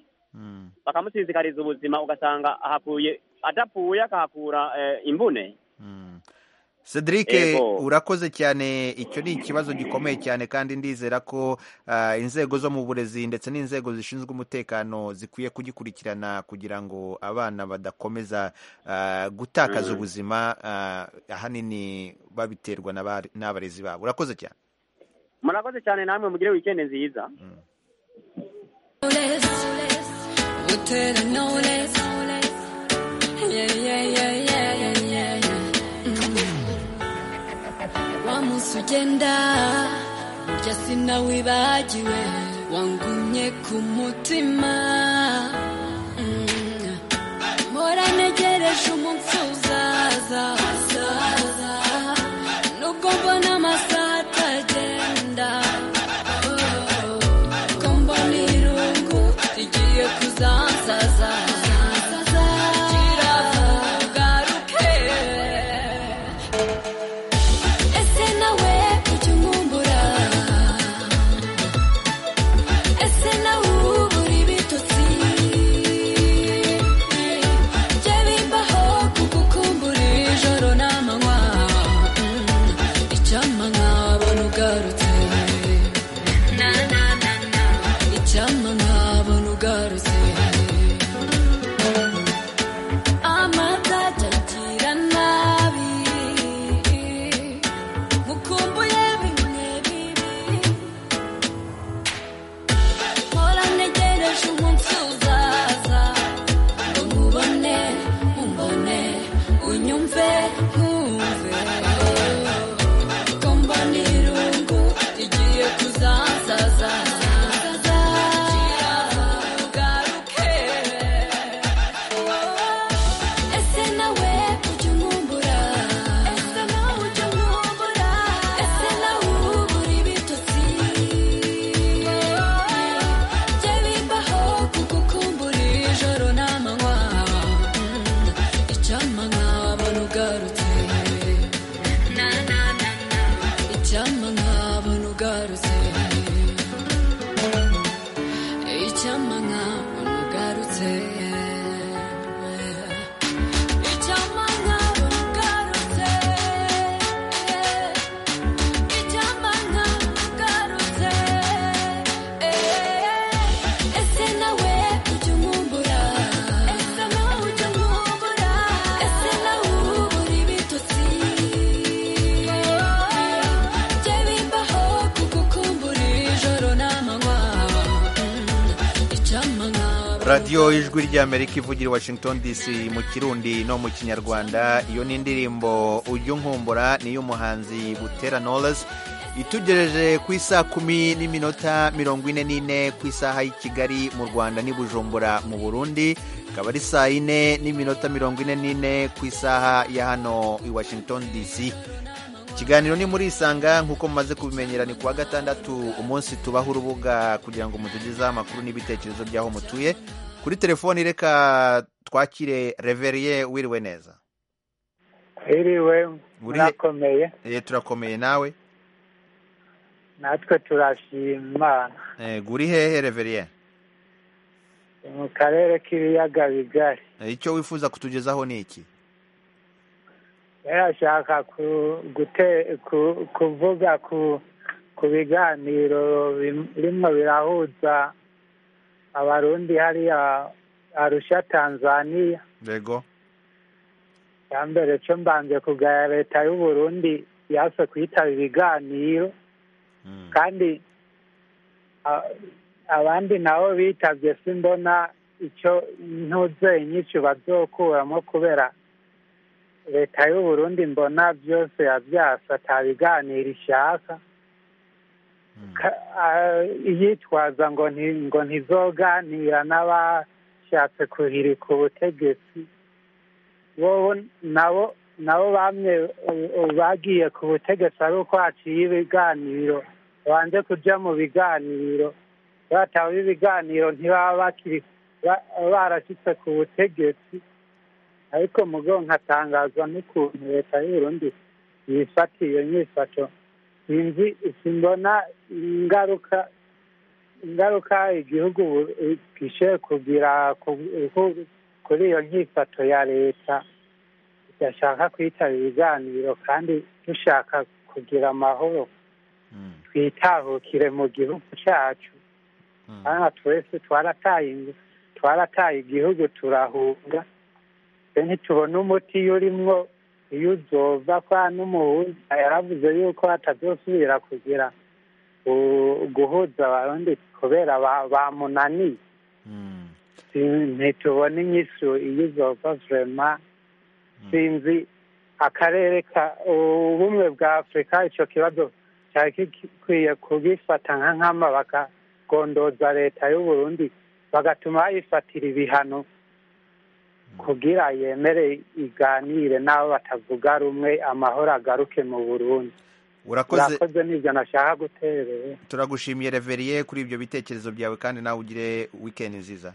bakamusinzikariza ubuzima ugasanga ahakuye adapfuye akahakura eh, imbune Cedric Yego. urakoze cyane icyo ni ikibazo gikomeye cyane kandi ndizera ko ah, inzego zo mu burezi ndetse n'inzego zishinzwe umutekano zikwiye kugikurikirana kugira ngo abana badakomeza ah, gutakaza Mhm. ubuzima ah, ahanini babiterwa n'abari- n'abarezi babo urakoze cyane murakoze cyane namwe mugire weekend nziza wa munsi ugenda burya sinawibagiwe wangumye ku mutima Mm. mpora ntegereje umunsi uzaza nubwo mbona amasaha atagenda Oh. ko mbona irungu rigiye kuzansaza kiravugaruke Ese nawe ujya unkumbura Ese nawe ubura ibitotsi Jye bimbaho kugukumbura ijoro n'amanywa Mm, Icyampa nkabona ugarutse Na, na, na, na. Icyampa nkabona ugarutse Amata agira nabi mukumbuye bimwe bibi mpora ntegereje umunsi uzaza ngo nkubone umbone unyumve nkumve ko mbona irungu rigiye kuzansaza ugaruke ese nawe ujya unkumbura ese nawe ujya unkumbura ese nawe ubura ibitotsi jye bimbaho kugukumbura ijoro n'amanywa Mm, icyampa nkabona ugarutse Na, na, na, na. icyampa nkabona ugarutse icyampa nkabona ugarutse Icyampa nkabona ugarutse. Icyampa nkabona ugarutse. Ese nawe ujya unkumbura? Ese nawe ujya unkumbura? Ese nawe ubura ibitotsi? Jye bimbaho kugukumbura ijoro n'amanywa. Mm, Icyampa nkabona radiyo ijwi ry'amerika ivugira i washington dc mu kirundi no mu kinyarwanda iyo ni indirimbo ujya unkumbura niy'umuhanzi butera knowless itugereje ku isaha kumi n'iminota mirongo ine n'ine ku isaha y'i kigali mu rwanda n'i bujumbura mu burundi ikaba ari saa yine n'iminota mirongo ine n'ine ku isaha ya hano i washington dc ikiganiro ni muri isanga nk'uko mumaze kubimenyera ni kuwa gatandatu umunsi tubaho urubuga kugira ngo mutugezeho amakuru n'ibitekerezo by'aho mutuye kuri telefoni reka twakire reveriye wiriwe neza Iriwe Uri- murakomeye Eh, turakomeye nawe natwe turashima Imana Eh, guri hehe reveriye mu karere k'ibiyaga bigari Eh, icyo wifuza kutugezaho ni iki yarashaka ku- gute- ku- kuvuga ku ku biganiro birimo birahuza abarundi hariya arusha tanzaniya rego cya mbere cyo mbanje kugaya leta y'uburundi yase kuyitaba ibiganiro kandi a- abandi nabo bitabye simbona icyo ntuze inyinshi bazokuramo kubera leta y'uburundi mbona byose yabyasa atabiganira ishaka Ka- a- iyitwaza ngo nti- ngo ntizoganira n'abashatse kuhirika ubutegetsi bobo nabo nabo bamwe u- u- bagiye ku butegetsi ari uko haciye ibiganiro banze kuja mu biganiro bataba ibiganiro ntibaba bakiri ba- barashitse ku butegetsi ariko mugo nkatangazwa n'ukuntu leta y'uburundi yifata iyo nyifato sinzi simbona ingaruka ingaruka igihugu bu- eh, gishoboye kugira ku- ku- kuri iyo nyifato ya leta idashaka kwitaba ibiganiro kandi dushaka kugira amahoro twitahukire mu gihugu cyacu hano twese twarataye ingu- twarataye igihugu turahunga twe ntitubona umuti urimwo iyo uzova kwa n'umuhuza yaravuze yuko atazosubira kugira u- guhuza abarundi kubera ba- bamunaniye Si- ntitubona inyisu iyo uzova vurema sinzi akarere ka ubumwe bwa afurika icyo kibazo cyari gikwiye kubifata nka nkama bakagondoza leta y'uburundi bagatuma bayifatira ibihano kugira yemere iganire n'abo batavuga rumwe amahoro agaruke mu burundi urakoze urakoze n'ibyo nashaka guterera turagushimiye reveriye kuri ibyo bitekerezo byawe kandi nawe ugire wikendi nziza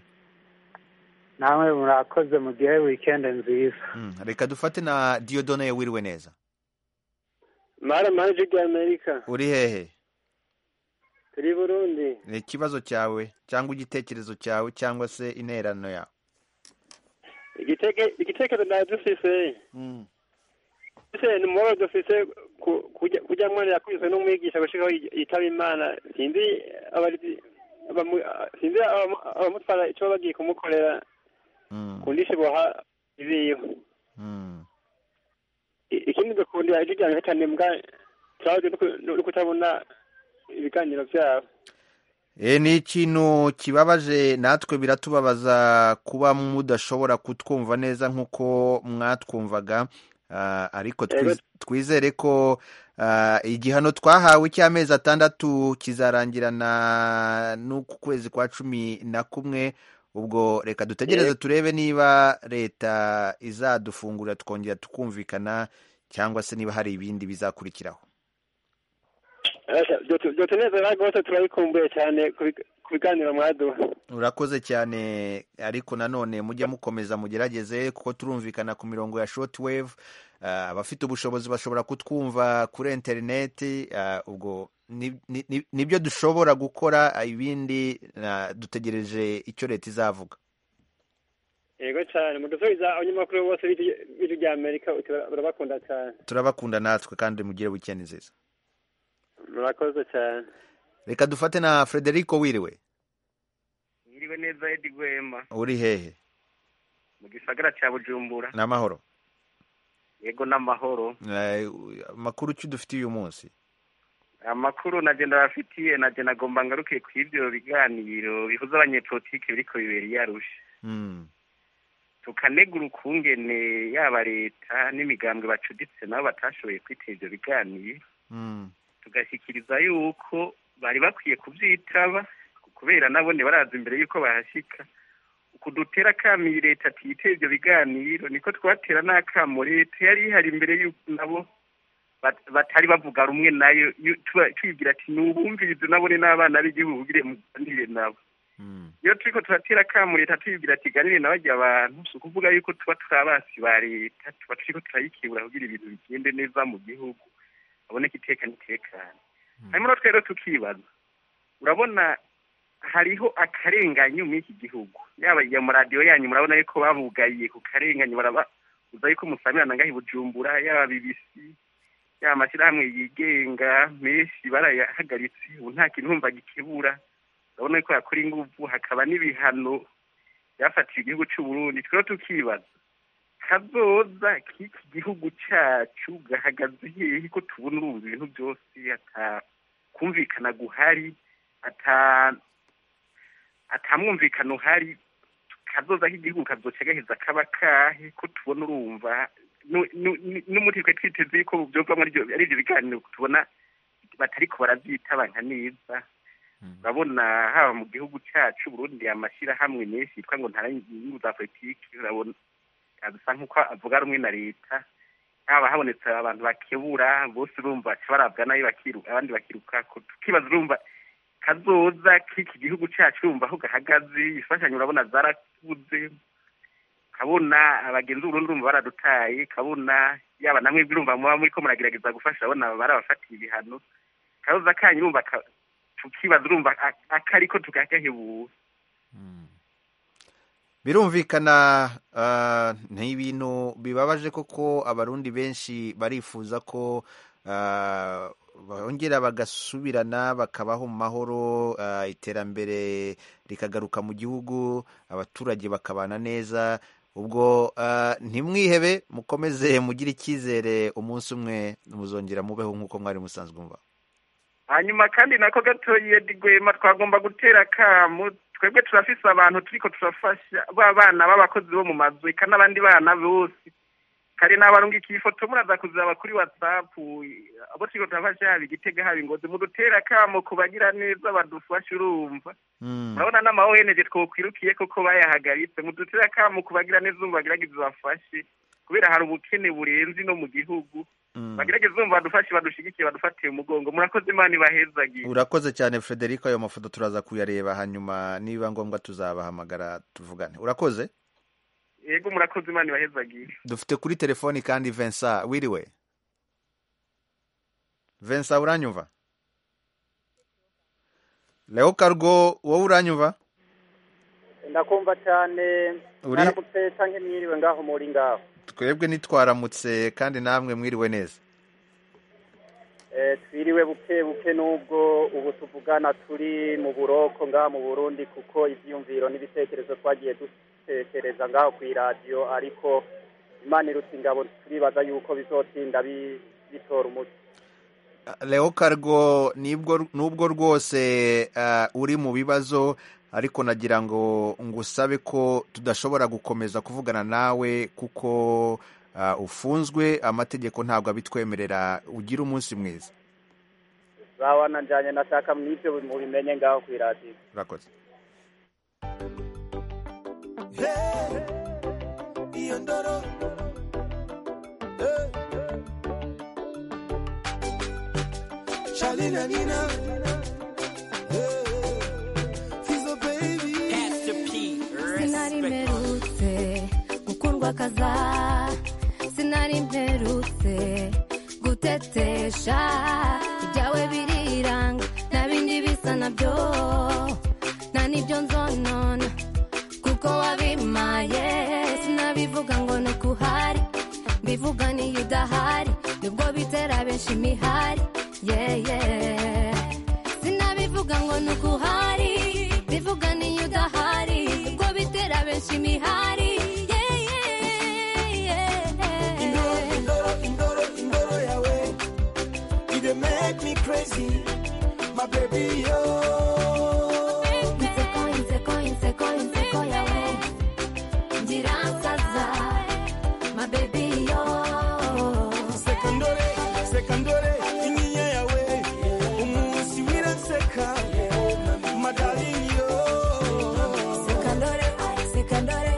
namwe murakoze mugire wikendi nziza Mm, reka dufate na diodone wiriwe neza mara manje ya amerika uri hehe turi burundi Ni ikibazo cyawe cyangwa igitekerezo cyawe cyangwa se interano yawe igiteke- igitekerezo nayo dufise dufise ni umubabaro dufise ku- kujya- kujya mwana yakubiswe n'umwigisha gushikaho yi- yitaba imana sinzi abari- abamu- sinzi abamu- abamutwara icyo baba bagiye kumukorera ku ndishyi boha ibiyo I- ikindi dukundira ijwi ryanjye cyane mbwa turabyo no ku- no kutabona ibiganiro byabo E, ni ikintu kibabaje natwe biratubabaza kuba mudashobora kutwumva neza nk'uko mwatwumvaga Ah, ariko twiz- Yego. twizere ko ah, igihano twahawe cy'amezi atandatu kizarangirana n'uku kwezi kwa cumi na kumwe ubwo reka dutegereze Yego. turebe niba leta izadufungura tukongera tukumvikana cyangwa se niba hari ibindi bizakurikiraho dutse neza rwose turabikumbuye cyane kubi- ku biganiro mwaduha urakoze cyane ariko nanone mujye mukomeza mugerageze kuko turumvikana ku mirongo ya short wave Ah, abafite ubushobozi bashobora kutwumva kuri interineti Ah, ubwo ni- ni- ni- nibyo dushobora gukora ah, ibindi ah, dutegereje icyo leta izavuga yego cyane mudusubiza abanyamakuru bose b'ijwi- b'ijwi rya amerika uti- barabakunda cyane turabakunda natwe kandi mugire wikendi nziza murakoze cyane reka dufate na frederico wiriwe Mwiriwe neza Edi Rwema uri hehe mu gisagara cya Bujumbura n'amahoro yego n'amahoro Eh, amakuru ki dufite uyu munsi amakuru naje ndabafitiye naje nagomba ngaruke ku ibyo biganiro bihuza abanyepolitiki biriko bibera i Arusha Mm, tukanegura ukungene yaba leta n'imigambwe bacuditse nabo batashoboye kwiteza ivyo biganiro mm, tugashyikiriza yuko bari bakwiye kubyitaba kubera nabone baraza imbere y'uko bahashyika uku dutera akamo iyi leta atiyite ibyo biganiro niko twatera n'akamo leta yari ihari imbere y'uko nabo bat- batari bavuga rumwe nayo yu- tuba- tubibwira ati nubumvirize nabone n'abana b'igihugu gire muganire nabo iyo turiko turatera akamo leta tubibwira ati ganire na barya bantu si ukuvuga yuko tuba turi abasi ba leta tuba turiko turayikebura kugira ibintu bigende neza mu gihugu haboneka iteka n'itekano hanyuma rero twari tukibaza urabona hariho akarenganyo muri iki gihugu yaba iya mu radiyo yanyu murabona yuko babugariye ku karenganyo barababuza yuko musamirana ngaho i bujumbura yaba bibisi yaba amashyirahamwe yigenga menshi barayahagaritse ubu nta kintu numva gikibura urabona yuko yakora ingufu hakaba n'ibihano byafatiye igihugu cy'u Burundi twebwe tukibaza kazoza k'iki gihugu cyacu gahagaze hehe ko tubona ubu bintu byose atakumvikana guhari ata atamwumvikana uhari kazoza k'igihugu kazoca gaheza kaba kahe ko tubona urumva nu- nu- nu- n'umuti twe twiteze yuko mu byumvamo aribyo ari ibyo biganiro tubona batariko barabyitabanya neza urabona haba mu gihugu cyacu Burundi amashyirahamwe menshi yitwa ngo ntara inyungu za politiki urabona bisa nk'uko avuga rumwe na leta haba habonetse abantu bakebura bose urumva baca barabwana bakiruka abandi bakiruka ko tukibaza urumva kazoza k'iki gihugu cyacu urumva aho gahagaze imfashanyo urabona zarakuze kabona abagenzi burundu urumva baradutaye kabona yaba namwe urumva muba muri ko muragerageza gufasha abona barabafatiye ibihano kazoza kanyu urumva ka- tukibaza urumva a- akariko tukakahebura birumvikana ah, ni ibintu bibabaje koko abarundi benshi barifuza ko ah, bongera bagasubirana bakabaho mu mahoro ah, iterambere rikagaruka mu gihugu abaturage bakabana neza ubwo ah, ntimwihebe mukomeze mugire icyizere umunsi umwe muzongera mubeho nk'uko mwari musanzwe mubaho hanyuma kandi nako gatoye rwema twagomba gutera akamu twebwe turafise abantu turiko turafasha ba bana b'abakozi bo mu mazu eka n'abandi bana bose kare nabarungikiye ifoto muraza kuzaba kuri whatsapp abo turiko turafasha haba igitega haba ingozi mudutera akamu kubagira neza badufashe urumva urabona n'amaweneje twokwirukiye koko bayahagaritse mudutera akamu kubagira neza urumva bagerageze bafashe kubera hari ubukene burenze no mu gihugu bagerageze urumva badufashe badushigikiye badufatiye umugongo murakoze imana ibahezagire urakoze cyane frederico ayo mafoto turaza kuyareba hanyuma niba ngombwa tuzabahamagara tuvugane urakoze yego murakoze imana ibahezagire dufite kuri telefoni kandi Vincent wiriwe Vincent uranyumva Leo Cargo wowe uranyumva ndakumva cyane Uri- mwaramutse canke mwiriwe ngaho muri ngaho twebwe nitwaramutse kandi namwe mwiriwe neza Eh, twiriwe buke buke n'ubwo ubu tuvugana turi mu buroko ngaho mu burundi kuko ivyiyumviro n'ibitekerezo twagiye dutekereza ngaho ku iradiyo ariko imana irutse ingabo turibaza yuko bizotinda bi- bitora umuti Leo Cargo nibwo nubwo rwose eh, uri mu bibazo ariko nagira ngo ngusabe ko tudashobora gukomeza kuvugana nawe kuko eh, ufunzwe amategeko ntabwo abitwemerera ugira umunsi mwiza zawa nanjanye nashaka mwivyo mubimenye ngaho ku iradiyo urakoze iyo ndoro Charlie na Nina Fizo baby sinari mperutse gukundwa kaza sinari mperutse gutetesha ibyawe biriranga nta bindi bisa nabyo nta n'ibyo nzonona kuko wabimaye sinabivuga ngo ni ukuhari mbivuga niyo udahari nibwo bitera benshi imihari yeye sinabivuga ngo ni ukuhari bivuga niyo udahari nibwo bitera benshi imihari Indoro, indoro, indoro, indoro yawe You dey make me crazy My baby yo inseko inseko inseko inseko yawe ngira nsaza my baby yo Sekandore, sekandore Inyinya yawe Umusi wiranseka Madali yo Sekandore, sekandore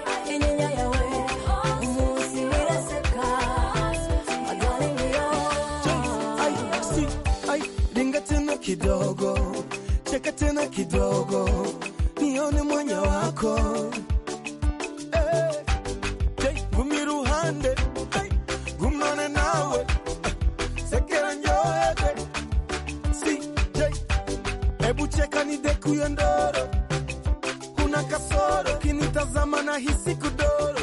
hisi kudoro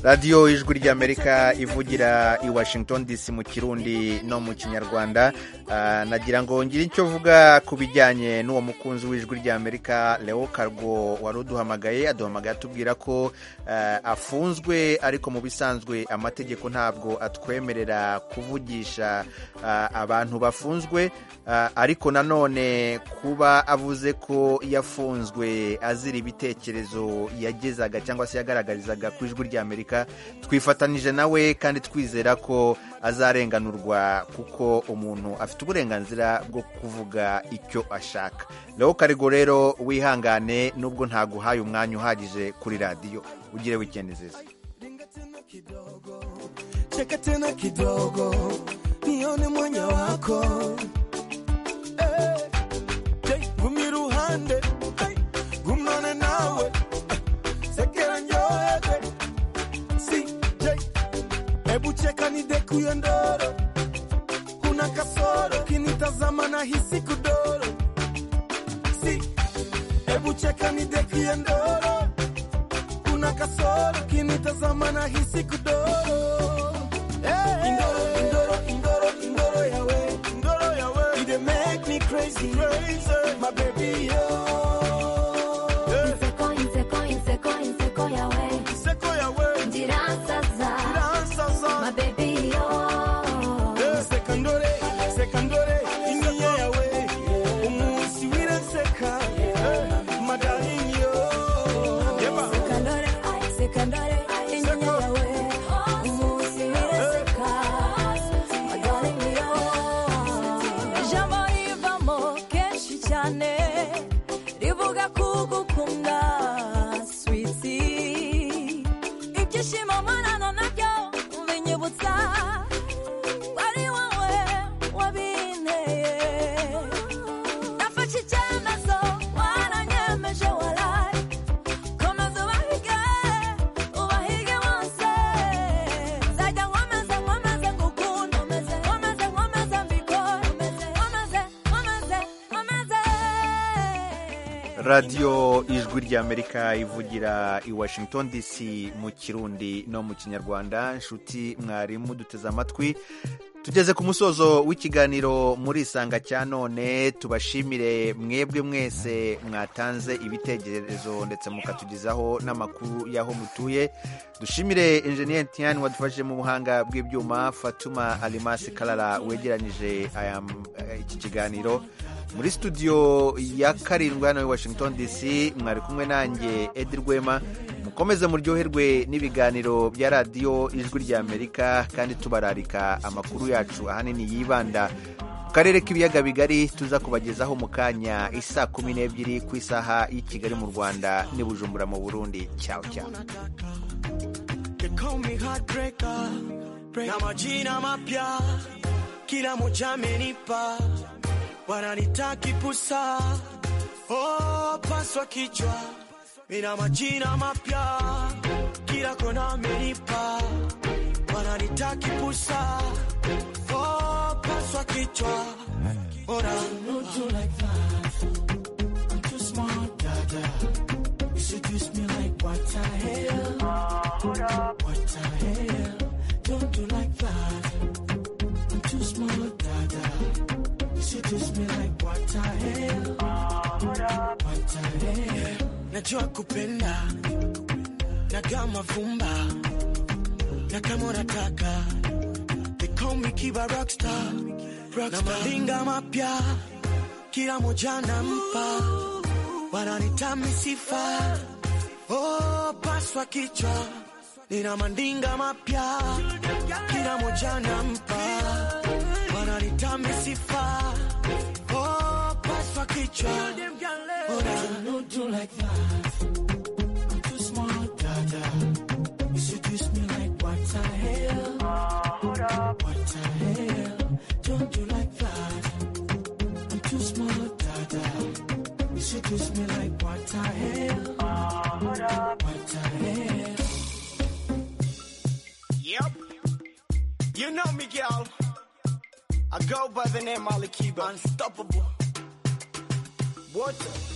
radiyo ijwi ry'amerika ivugira i washington dc mu kirundi no mu kinyarwanda Ah, nagira ngo ngire icyo vuga ku bijyanye n'uwo mukunzi w'ijwi ry'amerika leo kargo wari uduhamagaye aduhamagaye atubwira ko eh, afunzwe ariko mu bisanzwe amategeko ntabwo atwemerera kuvugisha ah, abantu bafunzwe Ah, ariko nanone kuba avuze ko yafunzwe azira ibitekerezo yagezaga cyangwa se yagaragarizaga ku ijwi ry'amerika twifatanije nawe kandi twizera ko azarenganurwa kuko umuntu afite uburenganzira bwo kuvuga icyo ashaka leo karigo rero wihangane nubwo ntaguhaye umwanya uhagije kuri radiyo ugire wikendi nziza cheka tena kidogo nione mwanya wako Eh, hey, gumya iruhande hey, gumnane nawe eh, sekera njohede si j hebu cheka nidekuye ndoro kuna kasoro kinitazama na hisi kudoro si hebu cheka nidekuye ndoro kuna kasoro kinitazama na hisi kudoro Hey, indoro, indoro, indoro, indoro yawe, indoro yawe. You dey make me crazy, crazy, my baby, yo. Inseko, inseko, inseko, inseko yawe. Inseko yawe. Ndiransaza, ndiransaza, my baby, yo. Sekandore, sekandore, inyinya yawe. Umunsi w'iraseka, eh, my darling, yo. Sekandore, sekandore, inyinya yawe. Umunsi w'iraseka, my darling, yo. ijambo rivamo kenshi cyane rivuga kugukunda switi ibyishimo mpanano nabyo binyibutsa wari wowe wabinteye nafashe icyemezo waranyemeje waraye komeza ubahige ubahige wose nzajya nkomeze nkomeze ngukunda nkomeze nkomeze mbikore nkomeze nkomeze nkomeze radiyo ijwi ry'amerika ivugira i washington dc mu kirundi no mu kinyarwanda nshuti mwarimu duteze amatwi tugeze ku musozo w'ikiganiro muri isanga cya none tubashimire mwebwe mwese mwatanze ibitekerezo ndetse mukatugezaho n'amakuru y'aho mutuye dushimire enjeniyeri tiyani wadufashije mu buhanga bw'ibyuma fatuma alimasi karara wegeranyije aya- iki kiganiro muri studio ya karindwi hano i washington dc mwari kumwe nanjye edi rwema mukomeze muryoherwe n'ibiganiro bya radiyo ijwi ry'amerika kandi tubararika amakuru yacu ahanini yibanda ku karere k'ibiyaga bigari tuza kubagezaho mu kanya isaa kumi n'ebyiri ku isaha y'i kigali mu rwanda n'i bujumbura mu burundi cyawe cyawe They call me heartbreaker na majina mapya kila moja amenipa wananita kipusa oh, paswa kichwa mina majina mapya kila kona amenipa wananita kipusa oh, paswa kichwa Ora. Too smart, dada. You seduce me like what the hell? What the hell? Don't do like that. I'm too smart, dada. You seduce me like what the hell? What the hell? Najua kupenda na kama vumba na kama unataka they call me Kiba Rockstar, na malinga mapya kila moja nampa wananita misifa oh, paswa kichwa nina mandinga mapya kila moja nampa wananita misifa oh, paswa kichwa Ora. Don't do like that. I'm too smart, dada. You seduce me like what the hell? What the hell? Don't do like that. I'm too smart, dada. You seduce me like what the hell? What the hell? Yep. You know me, girl. I go by the name Ali Kiba. Unstoppable. What?